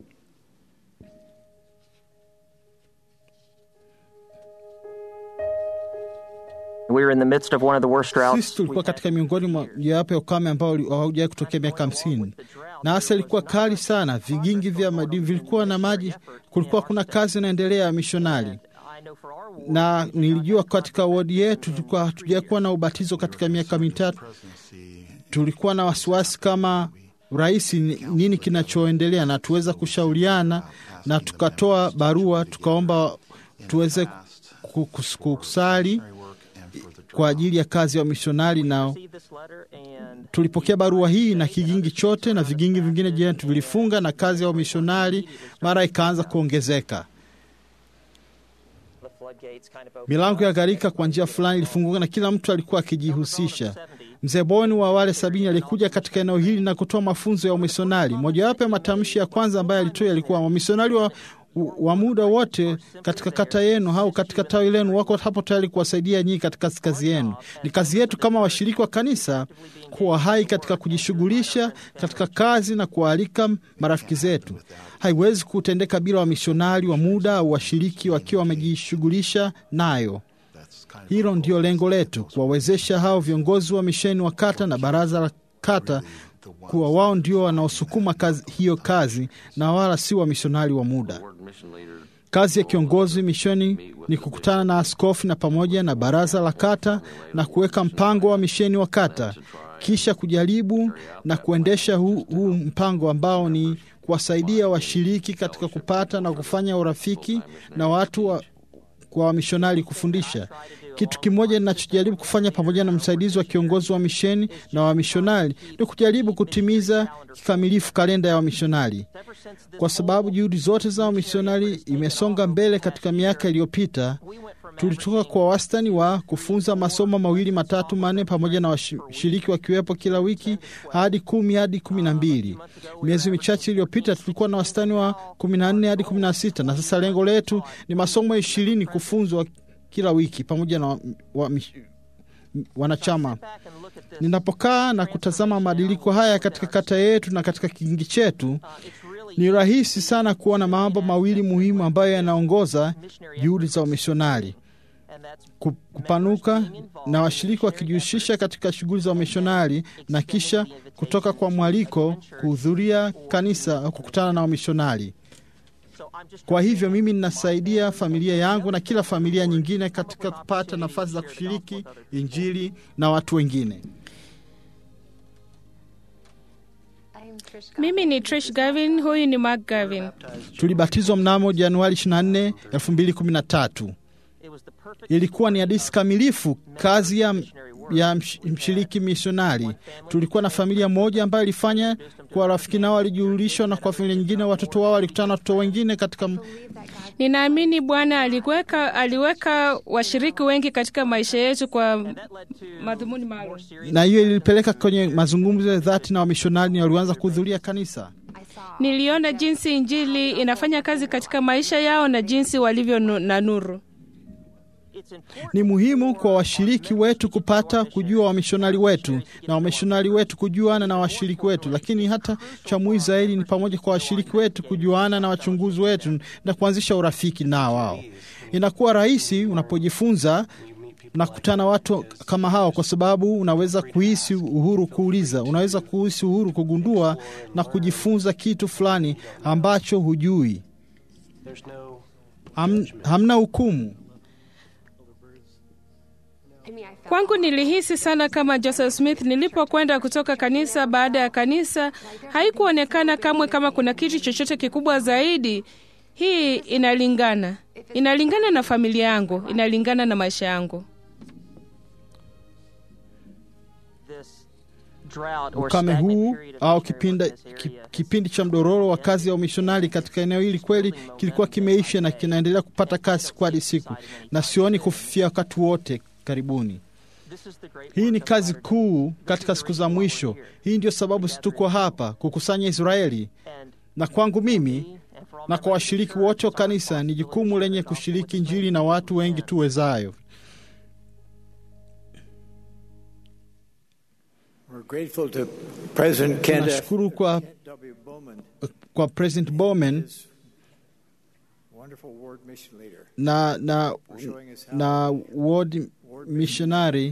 We were in the midst of one of the worst droughts. Sisi tulikuwa katika miongoni mwa mojawapo ya ukame ambao haujawahi kutokea miaka hamsini, na hasa ilikuwa kali sana. Vigingi vya madini vilikuwa na maji, kulikuwa kuna kazi inaendelea ya mishonari, na nilijua katika wodi yetu tulikuwa hatujakuwa na ubatizo katika miaka mitatu. Tulikuwa na wasiwasi kama rais nini kinachoendelea, na tuweza kushauriana na tukatoa barua tukaomba tuweze kusali kwa ajili ya kazi ya wamishonari. Nao tulipokea barua hii na kigingi chote na vigingi vingine jirani vilifunga, na kazi ya wamishonari mara ikaanza kuongezeka. Milango ya gharika kwa njia fulani ilifunguka na kila mtu alikuwa akijihusisha. Mzee Boni wa wale sabini alikuja katika eneo hili na kutoa mafunzo ya umisionari. Mojawapo ya matamshi ya kwanza ambayo alitoa yalikuwa wamisionari wa wa muda wote katika kata yenu au katika tawi lenu wako hapo tayari kuwasaidia nyinyi katika kazi yenu. Ni kazi yetu kama washiriki wa kanisa kuwa hai katika kujishughulisha katika kazi na kuwaalika marafiki zetu. Haiwezi kutendeka bila wamishonari wa muda au washiriki wakiwa wamejishughulisha nayo. Hilo ndio lengo letu, kuwawezesha hao viongozi wa misheni wa kata na baraza la kata kuwa wao ndio wanaosukuma kazi, hiyo kazi na wala si wamishonari wa muda. Kazi ya kiongozi misheni ni kukutana na askofu na pamoja na baraza la kata na kuweka mpango wa misheni wa kata, kisha kujaribu na kuendesha huu, huu mpango ambao ni kuwasaidia washiriki katika kupata na kufanya urafiki na watu wa, kwa wamishonari kufundisha. Kitu kimoja ninachojaribu kufanya pamoja na msaidizi wa kiongozi wa misheni na wamishonari ni kujaribu kutimiza kikamilifu kalenda ya wamishonari, kwa sababu juhudi zote za wamishonari imesonga mbele katika miaka iliyopita. Tulitoka kwa wastani wa kufunza masomo mawili matatu manne pamoja na washiriki wakiwepo kila wiki hadi kumi hadi kumi na mbili. Miezi michache iliyopita tulikuwa na wastani wa kumi na nne hadi kumi na sita na sasa lengo letu ni masomo ishirini kufunzwa kila wiki pamoja na wa, wa, wanachama. Ninapokaa na kutazama mabadiliko haya katika kata yetu na katika kingi chetu, ni rahisi sana kuona mambo mawili muhimu ambayo yanaongoza juhudi za umishonari: kupanuka na washiriki wakijihusisha katika shughuli za umishonari, na kisha kutoka kwa mwaliko kuhudhuria kanisa au kukutana na wamishonari. Kwa hivyo mimi ninasaidia familia yangu na kila familia nyingine katika kupata nafasi za kushiriki Injili na watu wengine. Mimi ni Trish Gavin, huyu ni Mark Gavin. Tulibatizwa mnamo Januari 24, 2013. Ilikuwa ni hadisi kamilifu kazi ya, ya mshiriki misionari. Tulikuwa na familia moja ambayo ilifanya kwa rafiki nao walijulishwa, na kwa familia nyingine watoto wao walikutana na watoto wengine katika. Ninaamini Bwana aliweka, aliweka washiriki wengi katika maisha yetu kwa madhumuni maalum, na hiyo ilipeleka kwenye mazungumzo ya dhati na wamishonari na walianza kuhudhuria kanisa. Niliona jinsi Injili inafanya kazi katika maisha yao na jinsi walivyo na nuru. Ni muhimu kwa washiriki wetu kupata kujua wamishonari wetu na wamishonari wetu kujuana na washiriki wetu, lakini hata cha muhimu zaidi ni pamoja kwa washiriki wetu kujuana na wachunguzi wetu na kuanzisha urafiki na wao. Inakuwa rahisi unapojifunza na kukutana watu kama hao, kwa sababu unaweza kuhisi uhuru kuuliza, unaweza kuhisi uhuru kugundua na kujifunza kitu fulani ambacho hujui. Ham, hamna hukumu. Kwangu nilihisi sana kama Joseph Smith nilipokwenda kutoka kanisa baada ya kanisa. Haikuonekana kamwe kama kuna kitu chochote kikubwa zaidi. Hii inalingana, inalingana na familia yangu, inalingana na maisha yangu. Ukame huu au kipindi, kipindi cha mdororo wa kazi ya umishonari katika eneo hili kweli kilikuwa kimeisha na kinaendelea kupata kasi siku hadi siku, na sioni kufifia wakati wote karibuni. Hii ni kazi kuu katika siku za mwisho. Hii ndio sababu situko hapa kukusanya Israeli, na kwangu mimi na kwa washiriki wote wa kanisa ni jukumu lenye kushiriki Injili na watu wengi tuwezayo. Tunashukuru kwa, kwa President Bowman na, na, na ward missionary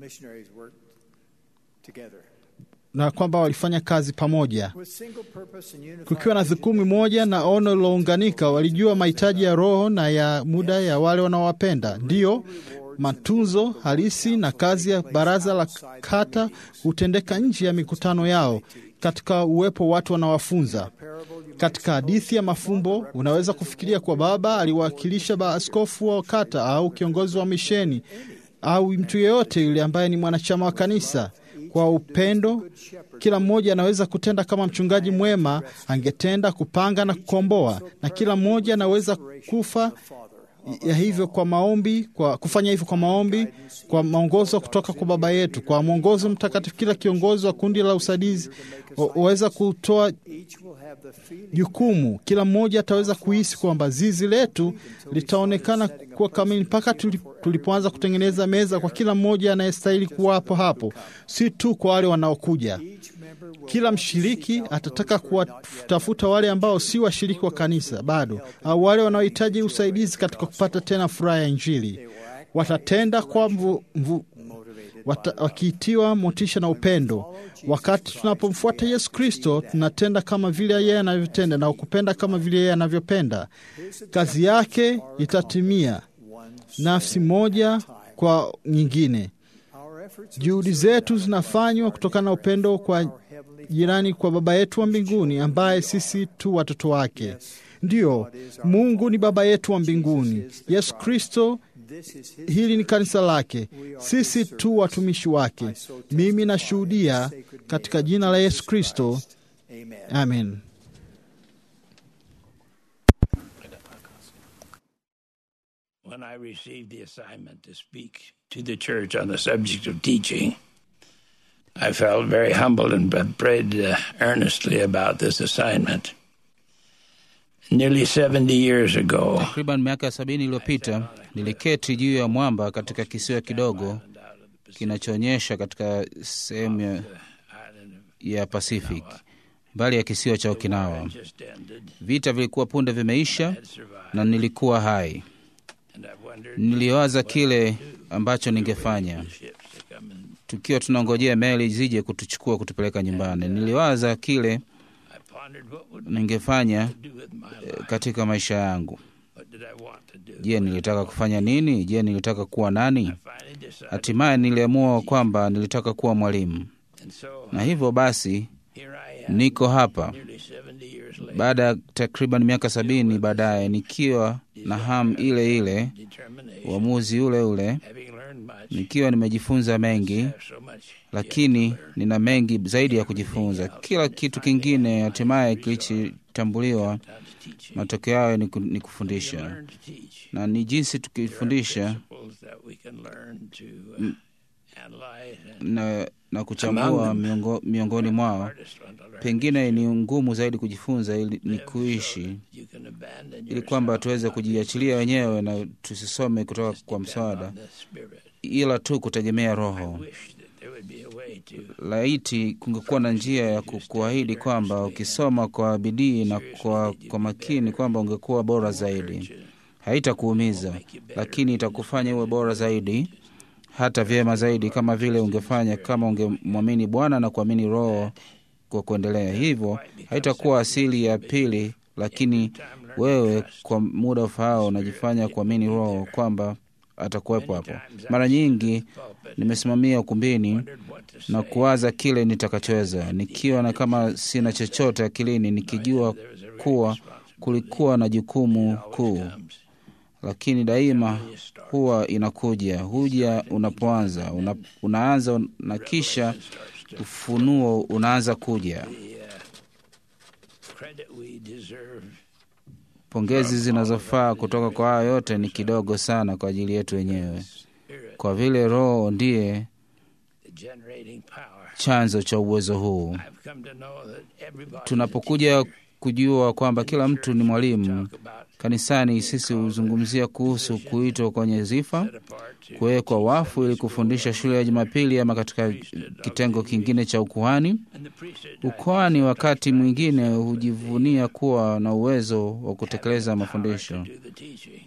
na kwamba walifanya kazi pamoja kukiwa na dhukumi moja na ono lilounganika. Walijua mahitaji ya roho na ya muda ya wale wanaowapenda. Ndiyo matunzo halisi na kazi ya baraza la kata hutendeka nje ya mikutano yao, katika uwepo watu wanawafunza. Katika hadithi ya mafumbo, unaweza kufikiria kuwa baba aliwakilisha maaskofu wa kata au kiongozi wa misheni au mtu yeyote yule ambaye ni mwanachama wa kanisa. Kwa upendo, kila mmoja anaweza kutenda kama mchungaji mwema angetenda, kupanga na kukomboa, na kila mmoja anaweza kufa ya hivyo kwa maombi, kwa kufanya hivyo kwa maombi, kwa maongozo kutoka kwa Baba yetu, kwa mwongozo mtakatifu. Kila kiongozi wa kundi la usaidizi waweza kutoa jukumu. Kila mmoja ataweza kuhisi kwamba zizi letu litaonekana kuwa kamili mpaka tulipoanza kutengeneza meza kwa kila mmoja anayestahili kuwapo hapo, si tu kwa wale wanaokuja. Kila mshiriki atataka kuwatafuta wale ambao si washiriki wa kanisa bado, au wale wanaohitaji usaidizi katika kupata tena furaha ya Injili. Watatenda kwa mvu, mvu, wata, wakiitiwa motisha na upendo. Wakati tunapomfuata Yesu Kristo, tunatenda kama vile yeye anavyotenda na kupenda kama vile yeye anavyopenda. Kazi yake itatimia, nafsi moja kwa nyingine. Juhudi zetu zinafanywa kutokana na upendo kwa jirani, kwa Baba yetu wa mbinguni, ambaye sisi tu watoto wake. Ndiyo, Mungu ni Baba yetu wa mbinguni. Yesu Kristo hili ni kanisa lake, sisi tu watumishi wake. Mimi nashuhudia katika jina la Yesu Kristo, amen. When I received the assignment to speak to the church on the subject of teaching, I felt very humbled and prayed uh, earnestly about this assignment. Nearly 70 years ago, Takriban miaka sabini iliyopita niliketi juu ya mwamba katika kisiwa kidogo kinachoonyesha katika sehemu ya, ya Pacific mbali ya kisiwa cha Okinawa. Vita vilikuwa punde vimeisha na nilikuwa hai. Niliwaza kile ambacho ningefanya tukiwa tunangojea meli zije kutuchukua kutupeleka nyumbani. Niliwaza kile ningefanya eh, katika maisha yangu. Je, nilitaka kufanya nini? Je, nilitaka kuwa nani? Hatimaye niliamua kwamba nilitaka kuwa mwalimu, na hivyo basi niko hapa baada ya takriban miaka sabini baadaye, nikiwa na hamu ile ile, uamuzi ule ule, nikiwa nimejifunza mengi, lakini nina mengi zaidi ya kujifunza. Kila kitu kingine hatimaye kilichotambuliwa, matokeo yayo ni ku- ni kufundisha, na ni jinsi tukifundisha m- na, na kuchambua miongo, miongoni mwao pengine ni ngumu zaidi kujifunza ili ni kuishi ili kwamba tuweze kujiachilia wenyewe na tusisome kutoka kwa msaada ila tu kutegemea roho laiti kungekuwa na njia ya ku- kuahidi kwamba ukisoma kwa bidii na kwa, kwa makini kwamba ungekuwa bora zaidi haitakuumiza lakini itakufanya uwe bora zaidi hata vyema zaidi kama vile ungefanya kama ungemwamini bwana na kuamini roho kwa kuendelea hivyo haitakuwa asili ya pili lakini wewe kwa muda ufaao unajifanya kuamini roho kwamba atakuwepo hapo mara nyingi nimesimamia ukumbini na kuwaza kile nitakachoweza nikiwa na kama sina chochote akilini nikijua kuwa kulikuwa na jukumu kuu lakini daima huwa inakuja huja unapoanza una, unaanza na kisha ufunuo unaanza kuja credit we deserve pongezi zinazofaa kutoka kwa hayo yote ni kidogo sana kwa ajili yetu wenyewe kwa vile roho ndiye the generating power. chanzo cha uwezo huu I've come to know that everybody tunapokuja kujua kwamba kila mtu ni mwalimu kanisani sisi huzungumzia kuhusu kuitwa kwenye zifa kuwekwa wafu ili kufundisha shule ya jumapili ama katika kitengo kingine cha ukuhani ukuhani wakati mwingine hujivunia kuwa na uwezo wa kutekeleza mafundisho do the teaching.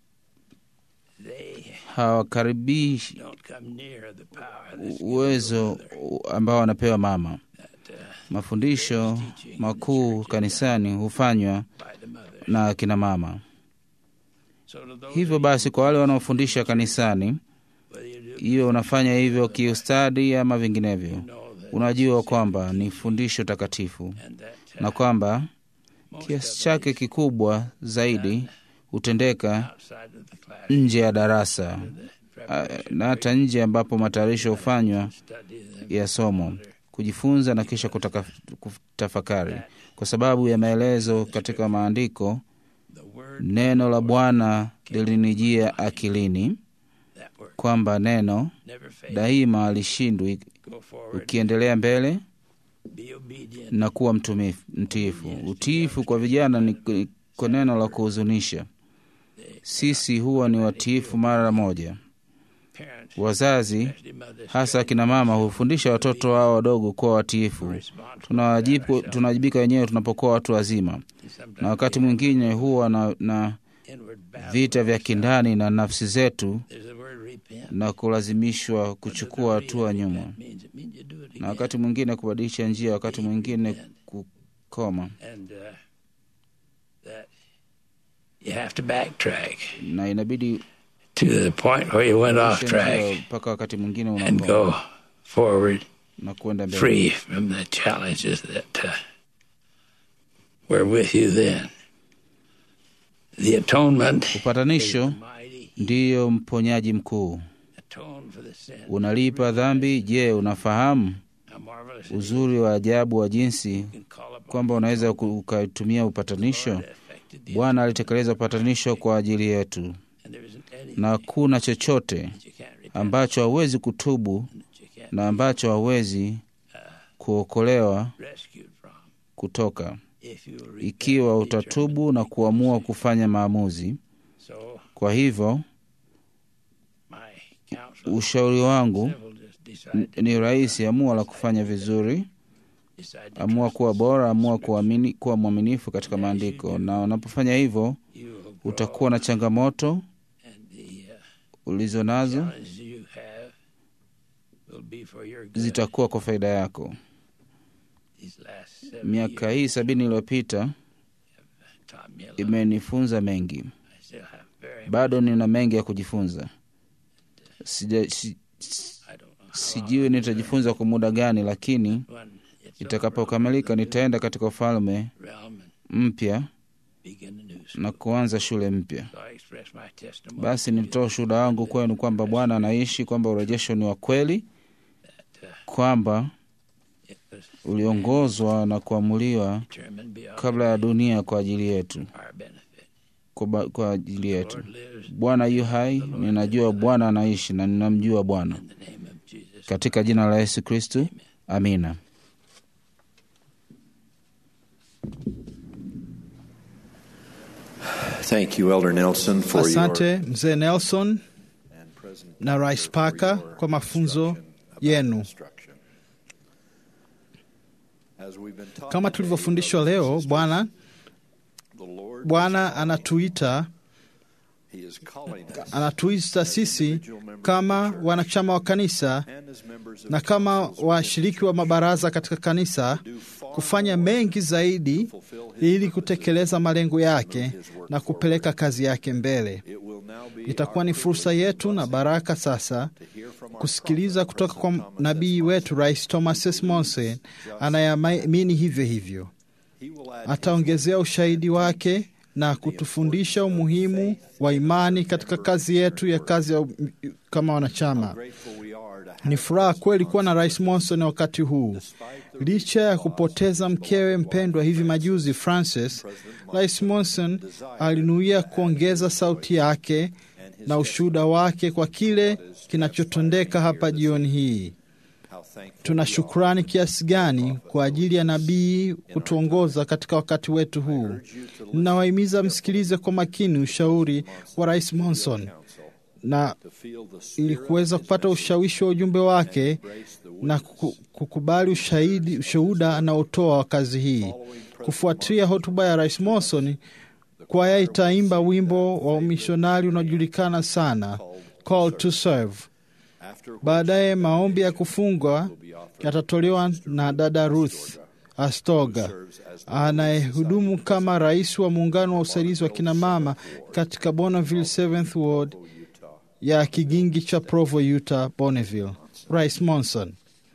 They hawakaribishi don't come near the power that's uwezo ambao wanapewa mama mafundisho makuu kanisani hufanywa na akina mama so to those hivyo basi kwa wale wanaofundisha kanisani iwe unafanya hivyo kiustadi ama vinginevyo unajua kwamba ni fundisho takatifu na kwamba kiasi chake kikubwa zaidi hutendeka outside of the class nje ya darasa ah, na hata nje ambapo matayarisho hufanywa ya somo kujifunza na kisha kutaka, kutafakari kwa sababu ya maelezo katika maandiko neno la bwana lilinijia akilini kwamba neno daima alishindwi go forward, ukiendelea mbele be obedient. na kuwa mtumifu- mtiifu utiifu kwa vijana ni ni kwa neno la kuhuzunisha sisi huwa ni watiifu mara moja Parents, wazazi especially mothers, hasa akina mama hufundisha watoto wao wadogo kuwa watiifu Tunawajibu- tunawajibika wenyewe tunapokuwa watu wazima na wakati mwingine huwa na, na inward battle. vita vya kindani na nafsi zetu There's the word repent. na kulazimishwa kuchukua hatua nyuma Means it means you do it again. na wakati mwingine kubadilisha njia wakati mwingine kukoma And uh, that you have to backtrack na inabidi to the point where you went off kubadilisha njia track mpaka wakati mwingine and unakoma go forward na kuenda mbele free from the challenges that uh, were with you then. The atonement upatanisho mighty ndiyo mponyaji mkuu. Unalipa dhambi. Je, unafahamu uzuri wa ajabu wa jinsi kwamba unaweza ukatumia upatanisho? Bwana alitekeleza upatanisho kwa ajili yetu, na hakuna chochote ambacho hawezi kutubu na ambacho hawezi kuokolewa kutoka, ikiwa utatubu na kuamua kufanya maamuzi. Kwa hivyo ushauri wangu ni rahisi: amua la kufanya vizuri, amua kuwa bora, amua kuamini, kuwa mwaminifu katika maandiko, na unapofanya hivyo utakuwa na changamoto ulizo nazo zitakuwa kwa faida yako. Miaka hii sabini iliyopita imenifunza mengi, bado nina mengi ya kujifunza. Sija, si, sijui nitajifunza kwa muda gani, lakini itakapokamilika nitaenda katika ufalme mpya na kuanza shule mpya. Basi nilitoa ushuhuda wangu kwenu kwamba Bwana anaishi, kwamba urejesho ni wa kweli, kwamba uliongozwa na kuamuliwa kabla ya dunia kwa ajili yetu, kwa, kwa ajili yetu. Bwana yu hai, ninajua Bwana anaishi na ninamjua Bwana. Katika jina la Yesu Kristu, amina. Thank you, Elder Nelson, for Asante your mzee Nelson na Rais Parker kwa mafunzo yenu. Kama tulivyofundishwa leo, Bwana Bwana anatuita anatuita sisi kama wanachama wa kanisa na kama washiriki wa mabaraza katika kanisa kufanya mengi zaidi ili kutekeleza malengo yake na kupeleka kazi yake mbele. Itakuwa ni fursa yetu na baraka sasa kusikiliza kutoka kwa nabii wetu Rais Thomas S. Monson anayeamini hivyo hivyo. Ataongezea ushahidi wake na kutufundisha umuhimu wa imani katika kazi yetu ya kazi ya kama wanachama. Ni furaha kweli kuwa na Rais Monson wakati huu. Licha ya kupoteza mkewe mpendwa hivi majuzi Francis, Rais Monson alinuia kuongeza sauti yake na ushuhuda wake kwa kile kinachotendeka hapa jioni hii. Tuna shukrani kiasi gani kwa ajili ya nabii kutuongoza katika wakati wetu huu. Ninawahimiza msikilize kwa makini ushauri wa Rais Monson na ili kuweza kupata ushawishi wa ujumbe wake na kukubali ushahidi ushuhuda anaotoa wa kazi hii. Kufuatia hotuba ya Rais Monson, kwaya itaimba wimbo wa umishonari unaojulikana sana, Call to Serve. Baadaye maombi ya kufungwa yatatolewa na dada Ruth Astoga anayehudumu kama rais wa muungano wa usaidizi wa kinamama katika Bonneville 7th Ward ya kigingi cha Provo, Utah, Bonneville. Rais Monson.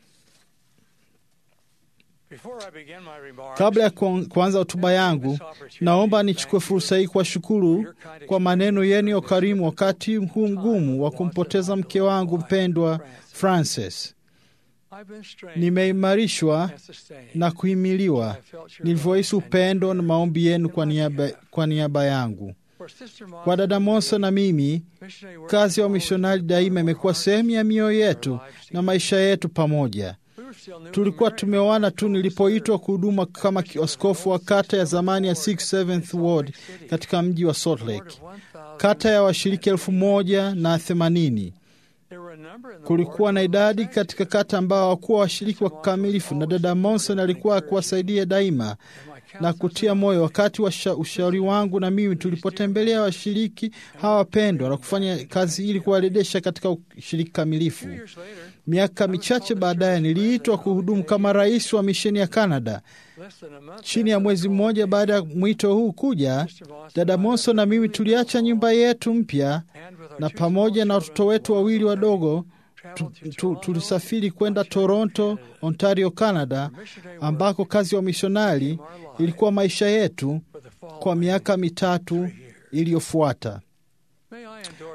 Kabla ya kuanza hotuba yangu, naomba nichukue fursa hii kuwashukuru kwa maneno yenu ya ukarimu wakati huu mgumu wa kumpoteza mke wangu mpendwa Frances. Nimeimarishwa na kuhimiliwa nilivyohisi upendo na maombi yenu kwa niaba, kwa niaba yangu. Kwa dada Monson na mimi, kazi ya umishonari daima imekuwa sehemu ya mioyo yetu na maisha yetu pamoja. Tulikuwa tumeoana tu nilipoitwa kuhuduma kama askofu wa kata ya zamani ya 67th Ward katika mji wa Salt Lake, kata ya washiriki elfu moja na themanini. Kulikuwa na idadi katika kata ambao hawakuwa washiriki wa kikamilifu, na dada Monson alikuwa kuwasaidia daima na kutia moyo wakati wa ushauri wangu na mimi tulipotembelea washiriki hawa wapendwa na kufanya kazi ili kuwarejesha katika ushiriki kamilifu. Miaka michache baadaye niliitwa kuhudumu kama rais wa misheni ya Canada. Chini ya mwezi mmoja baada ya mwito huu kuja, dada Monson na mimi tuliacha nyumba yetu mpya na pamoja na watoto wetu wawili wadogo tu, tu, tulisafiri kwenda Toronto, Ontario, Canada, ambako kazi ya wamishonari ilikuwa maisha yetu kwa miaka mitatu iliyofuata.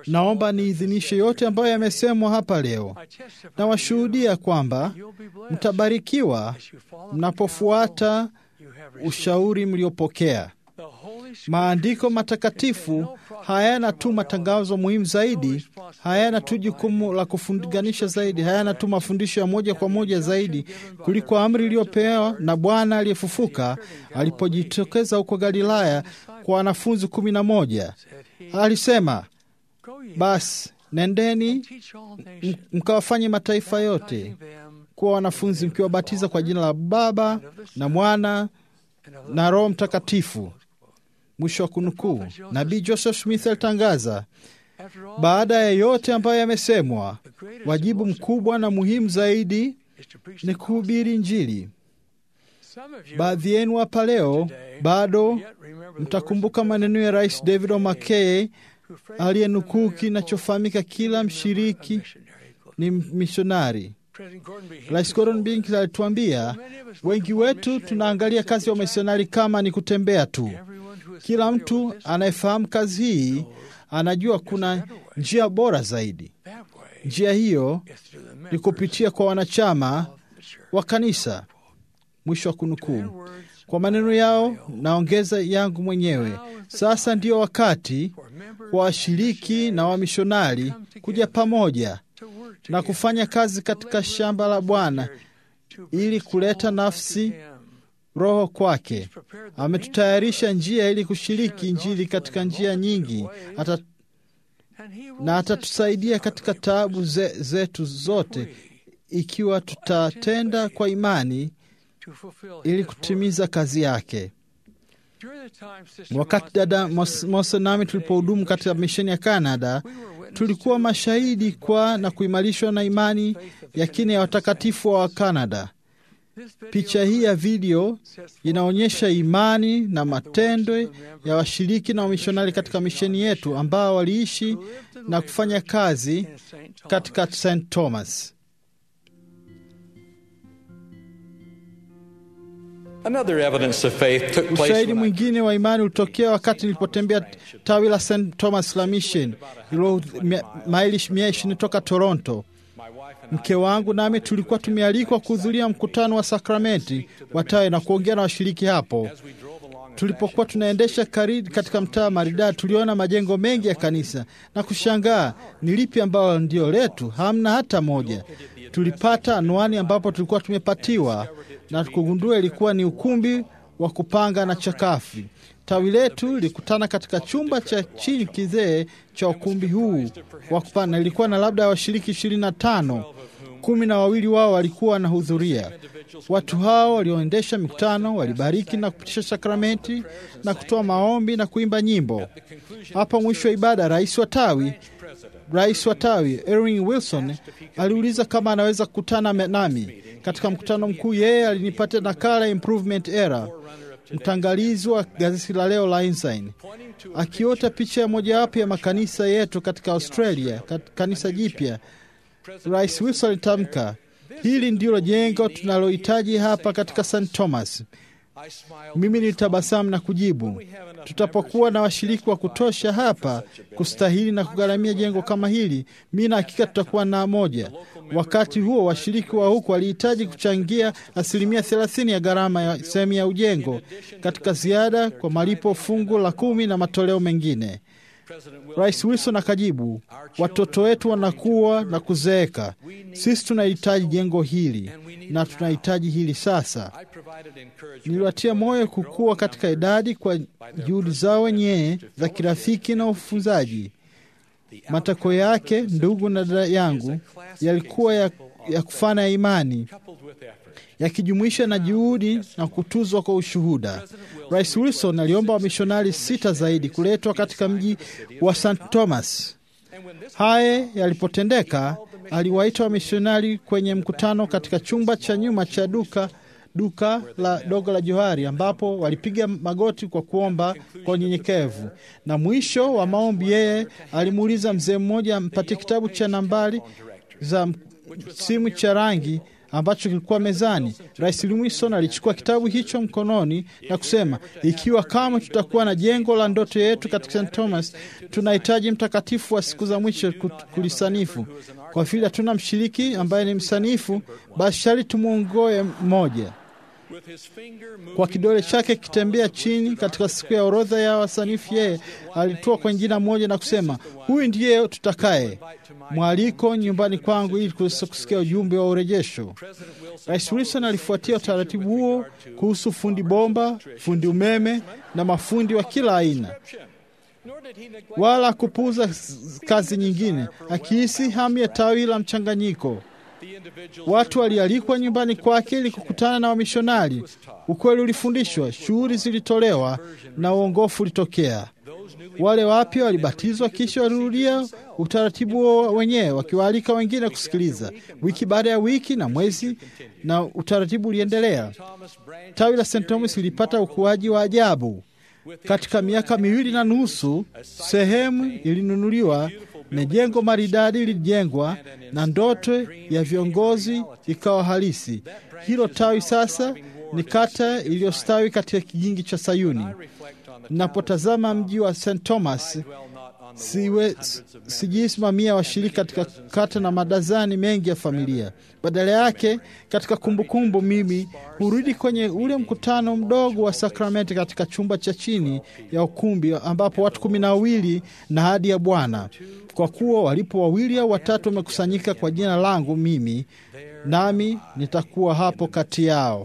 Naomba niidhinishe yote ambayo yamesemwa hapa leo. Nawashuhudia kwamba mtabarikiwa mnapofuata ushauri mliopokea. Maandiko matakatifu hayana tu matangazo muhimu zaidi, hayana tu jukumu la kufunganisha zaidi, hayana tu mafundisho ya moja kwa moja zaidi kuliko amri iliyopewa na Bwana aliyefufuka alipojitokeza huko Galilaya kwa wanafunzi kumi na moja. Alisema, basi nendeni mkawafanye mataifa yote kuwa wanafunzi, mkiwabatiza kwa jina la Baba na Mwana na Roho Mtakatifu. Mwisho wa kunukuu. Nabii Joseph Smith alitangaza, baada ya yote ambayo yamesemwa, wajibu mkubwa na muhimu zaidi ni kuhubiri Injili. Baadhi yenu hapa leo bado mtakumbuka maneno ya Rais David O. McKay aliyenukuu kinachofahamika, kila mshiriki ni mishonari. Rais Gordon Bink alituambia, wengi wetu tunaangalia kazi ya wamisionari kama ni kutembea tu. Kila mtu anayefahamu kazi hii anajua kuna njia bora zaidi. Njia hiyo ni kupitia kwa wanachama wa kanisa. Mwisho wa kunukuu. Kwa maneno yao naongeza yangu mwenyewe. Sasa ndio wakati wa washiriki na wamishonari kuja pamoja na kufanya kazi katika shamba la Bwana ili kuleta nafsi roho kwake. Ametutayarisha njia ili kushiriki Injili katika njia nyingi Ata, na atatusaidia katika taabu ze, zetu zote ikiwa tutatenda kwa imani ili kutimiza kazi yake. Wakati dada Mose nami tulipohudumu katika misheni ya Kanada, tulikuwa mashahidi kwa na kuimarishwa na imani ya kina ya watakatifu wa Kanada. Picha hii ya video inaonyesha imani na matendo ya washiriki na wamishonari katika misheni yetu ambao waliishi na kufanya kazi katika St. Thomas. Ushahidi mwingine wa imani ulitokea wakati nilipotembea tawi la St. Thomas la Mission ilo maili mia ishirini toka Toronto. Mke wangu nami tulikuwa tumealikwa kuhudhuria mkutano wa sakramenti wa tawi na kuongea na washiriki hapo. Tulipokuwa tunaendesha karibu katika mtaa maridadi, tuliona majengo mengi ya kanisa na kushangaa ni lipi ambalo ndio letu. Hamna hata moja. Tulipata anwani ambapo tulikuwa tumepatiwa na kugundua ilikuwa ni ukumbi wa kupanga na chakafi. Tawi letu lilikutana katika chumba cha chini kizee cha ukumbi huu wa kupanga. Ilikuwa na labda washiriki ishirini na tano, kumi na wawili wao walikuwa wanahudhuria. Watu hao walioendesha mikutano walibariki na kupitisha sakramenti na kutoa maombi na kuimba nyimbo. Hapa mwisho wa ibada, rais wa tawi rais wa tawi Erwin Wilson aliuliza kama anaweza kukutana nami katika mkutano mkuu. Yeye alinipatia nakala improvement era, mtangalizi wa gazeti la leo la Ensign, akiota picha ya mojawapo ya makanisa yetu katika Australia, kanisa jipya. Rais Wilson alitamka, hili ndilo jengo tunalohitaji hapa katika St. Thomas. Mimi nilitabasamu na kujibu, tutapokuwa na washiriki wa kutosha hapa kustahili na kugharamia jengo kama hili, mi na hakika tutakuwa na moja. Wakati huo washiriki wa huku walihitaji kuchangia asilimia thelathini ya gharama ya sehemu ya ujengo katika ziada kwa malipo fungu la kumi na matoleo mengine. Rais Wilson akajibu, watoto wetu wanakuwa na kuzeeka, sisi tunahitaji jengo hili na tunahitaji hili sasa. Niliwatia moyo kukua katika idadi kwa juhudi zao wenyewe za kirafiki na ufunzaji. Matako yake, ndugu na dada yangu, yalikuwa ya, ya kufana ya imani yakijumuisha na juhudi na kutuzwa kwa ushuhuda. Rais Wilson aliomba wamishonari sita zaidi kuletwa katika mji wa St. Thomas. Haya yalipotendeka, aliwaita wamishonari kwenye mkutano katika chumba cha nyuma cha duka duka la dogo la Johari, ambapo walipiga magoti kwa kuomba kwa unyenyekevu. Na mwisho wa maombi, yeye alimuuliza mzee mmoja mpatie kitabu cha nambari za simu cha rangi ambacho kilikuwa mezani. Rais Wilson alichukua kitabu hicho mkononi na kusema, ikiwa kama tutakuwa na jengo la ndoto yetu katika St Thomas, tunahitaji mtakatifu wa siku za mwisho kulisanifu. Kwa vile hatuna mshiriki ambaye ni msanifu, basi shari tumwongoe mmoja kwa kidole chake kitembea chini katika siku ya orodha ya wasanifu, yeye alitoa kwa jina moja na kusema, huyu ndiye tutakaye mwaliko nyumbani kwangu ili kuweza kusikia ujumbe wa urejesho. Rais Wilson alifuatia utaratibu huo kuhusu fundi bomba, fundi umeme na mafundi wa kila aina, wala kupuuza kazi nyingine, akihisi hamu ya tawi la mchanganyiko. Watu walialikwa nyumbani kwake ili kukutana na wamishonari. Ukweli ulifundishwa, shughuli zilitolewa na uongofu ulitokea. Wale wapya walibatizwa, kisha walirudia utaratibu wao wenyewe, wakiwaalika wengine kusikiliza, wiki baada ya wiki na mwezi, na utaratibu uliendelea. Tawi la St Thomas lilipata ukuaji wa ajabu. Katika miaka miwili na nusu, sehemu ilinunuliwa na jengo maridadi lilijengwa na ndoto ya viongozi ikawa halisi. Hilo tawi sasa ni kata iliyostawi katika kijingi cha Sayuni. Napotazama mji wa St Thomas, siwe sijisimamia washiriki katika kata na madazani mengi ya familia. Badala yake, katika kumbukumbu kumbu, mimi hurudi kwenye ule mkutano mdogo wa sakramenti katika chumba cha chini ya ukumbi ambapo watu kumi na wawili na hadi ya Bwana, kwa kuwa walipo wawili au watatu wamekusanyika kwa jina langu mimi, nami nitakuwa hapo kati yao.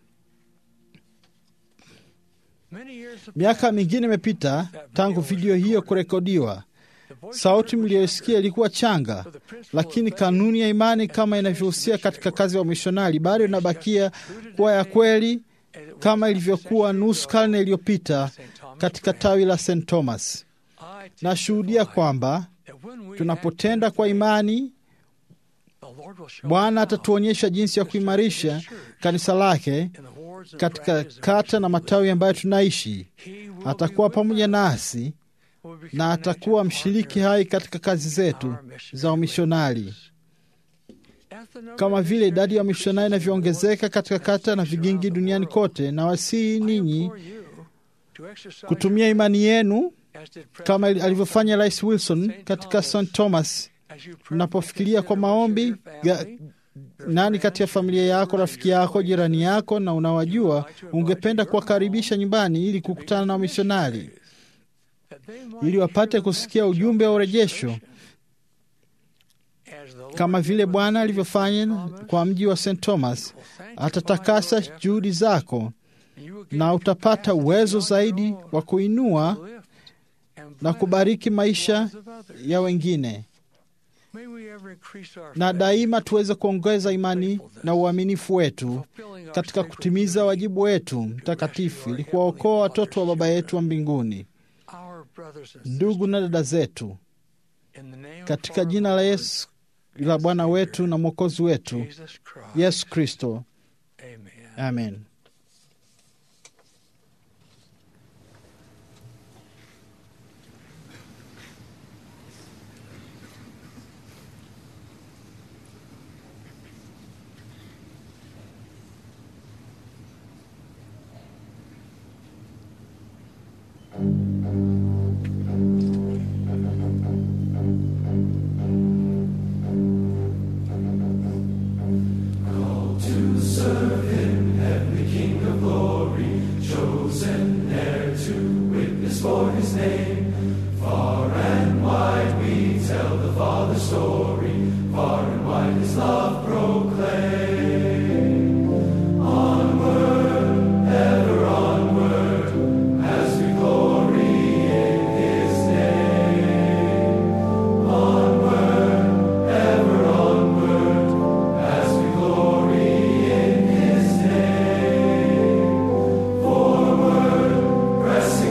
Miaka mingine imepita tangu video hiyo kurekodiwa. Sauti mliyoisikia ilikuwa changa, lakini kanuni ya imani kama inavyohusia katika kazi ya wamishonari bado inabakia kuwa ya kweli kama ilivyokuwa nusu karne iliyopita katika tawi la St Thomas. Nashuhudia kwamba tunapotenda kwa imani, Bwana atatuonyesha jinsi ya kuimarisha kanisa lake katika kata na matawi ambayo tunaishi. Atakuwa pamoja nasi na atakuwa mshiriki hai katika kazi zetu za umishonari. Kama vile idadi ya wamishonari inavyoongezeka katika kata na vigingi duniani kote, na wasihi ninyi kutumia imani yenu kama alivyofanya Rais Wilson katika St Thomas. Mnapofikiria kwa maombi ya, nani kati ya familia yako, rafiki yako, jirani yako na unawajua, ungependa kuwakaribisha nyumbani ili kukutana na wamishonari ili wapate kusikia ujumbe wa urejesho kama vile Bwana alivyofanya kwa mji wa St Thomas. Atatakasa juhudi zako na utapata uwezo zaidi wa kuinua na kubariki maisha ya wengine, na daima tuweze kuongeza imani na uaminifu wetu katika kutimiza wajibu wetu mtakatifu ili kuwaokoa watoto wa Baba yetu wa mbinguni. Ndugu na dada zetu, katika jina la Yesu la Bwana wetu na Mwokozi wetu Yesu Kristo, amen.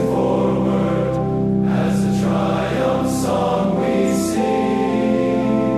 As a triumph song we sing.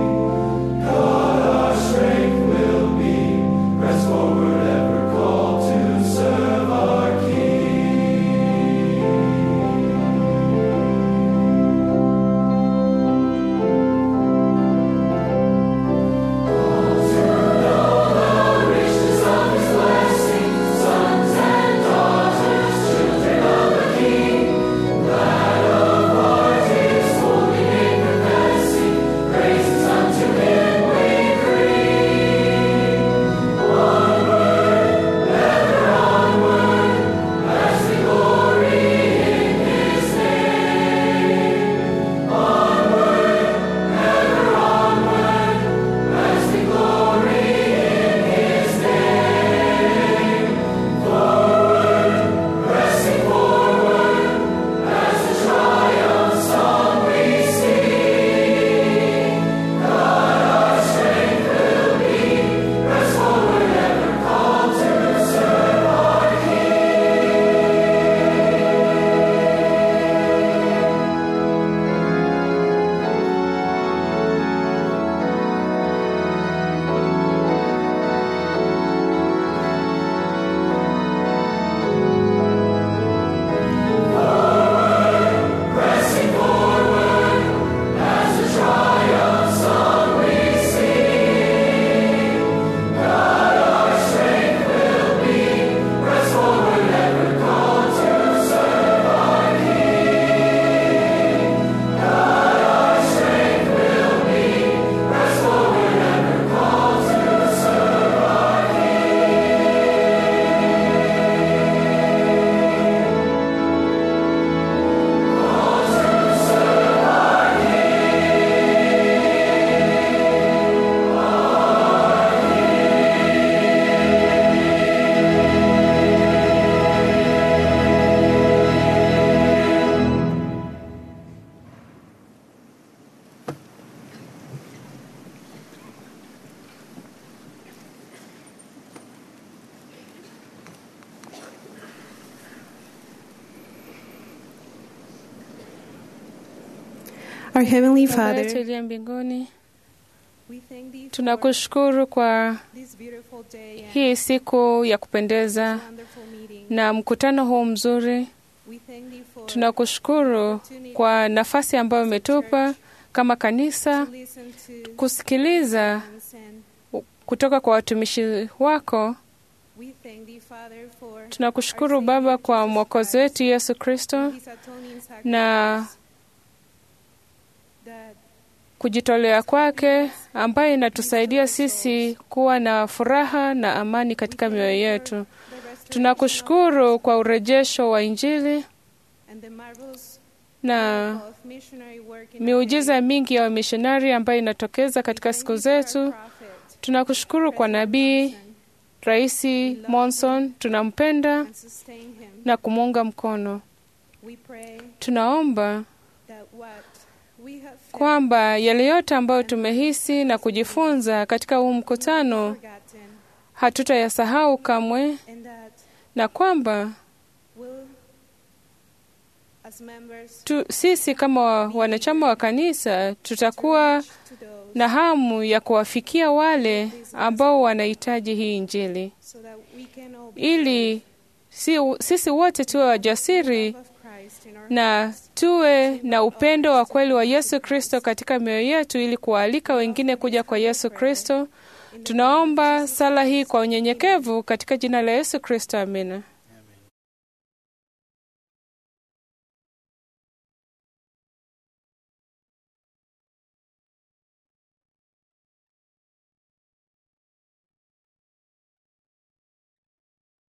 Our Heavenly Baba yetu Father, uliye mbinguni, we thank thee for tunakushukuru kwa this beautiful day and hii siku ya kupendeza wonderful meeting. na mkutano huu mzuri. We thank thee for Tunakushukuru kwa nafasi ambayo umetupa kama kanisa listen to kusikiliza and kutoka kwa watumishi wako. we thank thee, Father, for Tunakushukuru Baba kwa mwokozi wetu Yesu Kristo his atoning na sacrifice that kujitolea kwake ambayo inatusaidia sisi kuwa na furaha na amani katika mioyo yetu. Tunakushukuru kwa urejesho wa Injili and the marvelous na of missionary work in miujiza mingi ya wamishonari ambayo inatokeza katika siku zetu. Tunakushukuru kwa nabii Raisi Monson, tunampenda and sustain him. na kumuunga mkono. We pray Tunaomba that what we have felt kwamba yale yote ambayo tumehisi na kujifunza katika huu mkutano forgotten hatutayasahau kamwe, and that na kwamba will as members tu, sisi kama wa- wanachama wa kanisa tutakuwa to those na hamu ya kuwafikia wale ambao wanahitaji hii Injili, so that we can all be ili si, sisi wote tuwe wajasiri of Christ in our na tuwe na upendo wa kweli wa Yesu Kristo katika mioyo yetu, ili kuwaalika wengine kuja kwa Yesu Kristo. Tunaomba sala hii kwa unyenyekevu katika jina la Yesu Kristo, amina.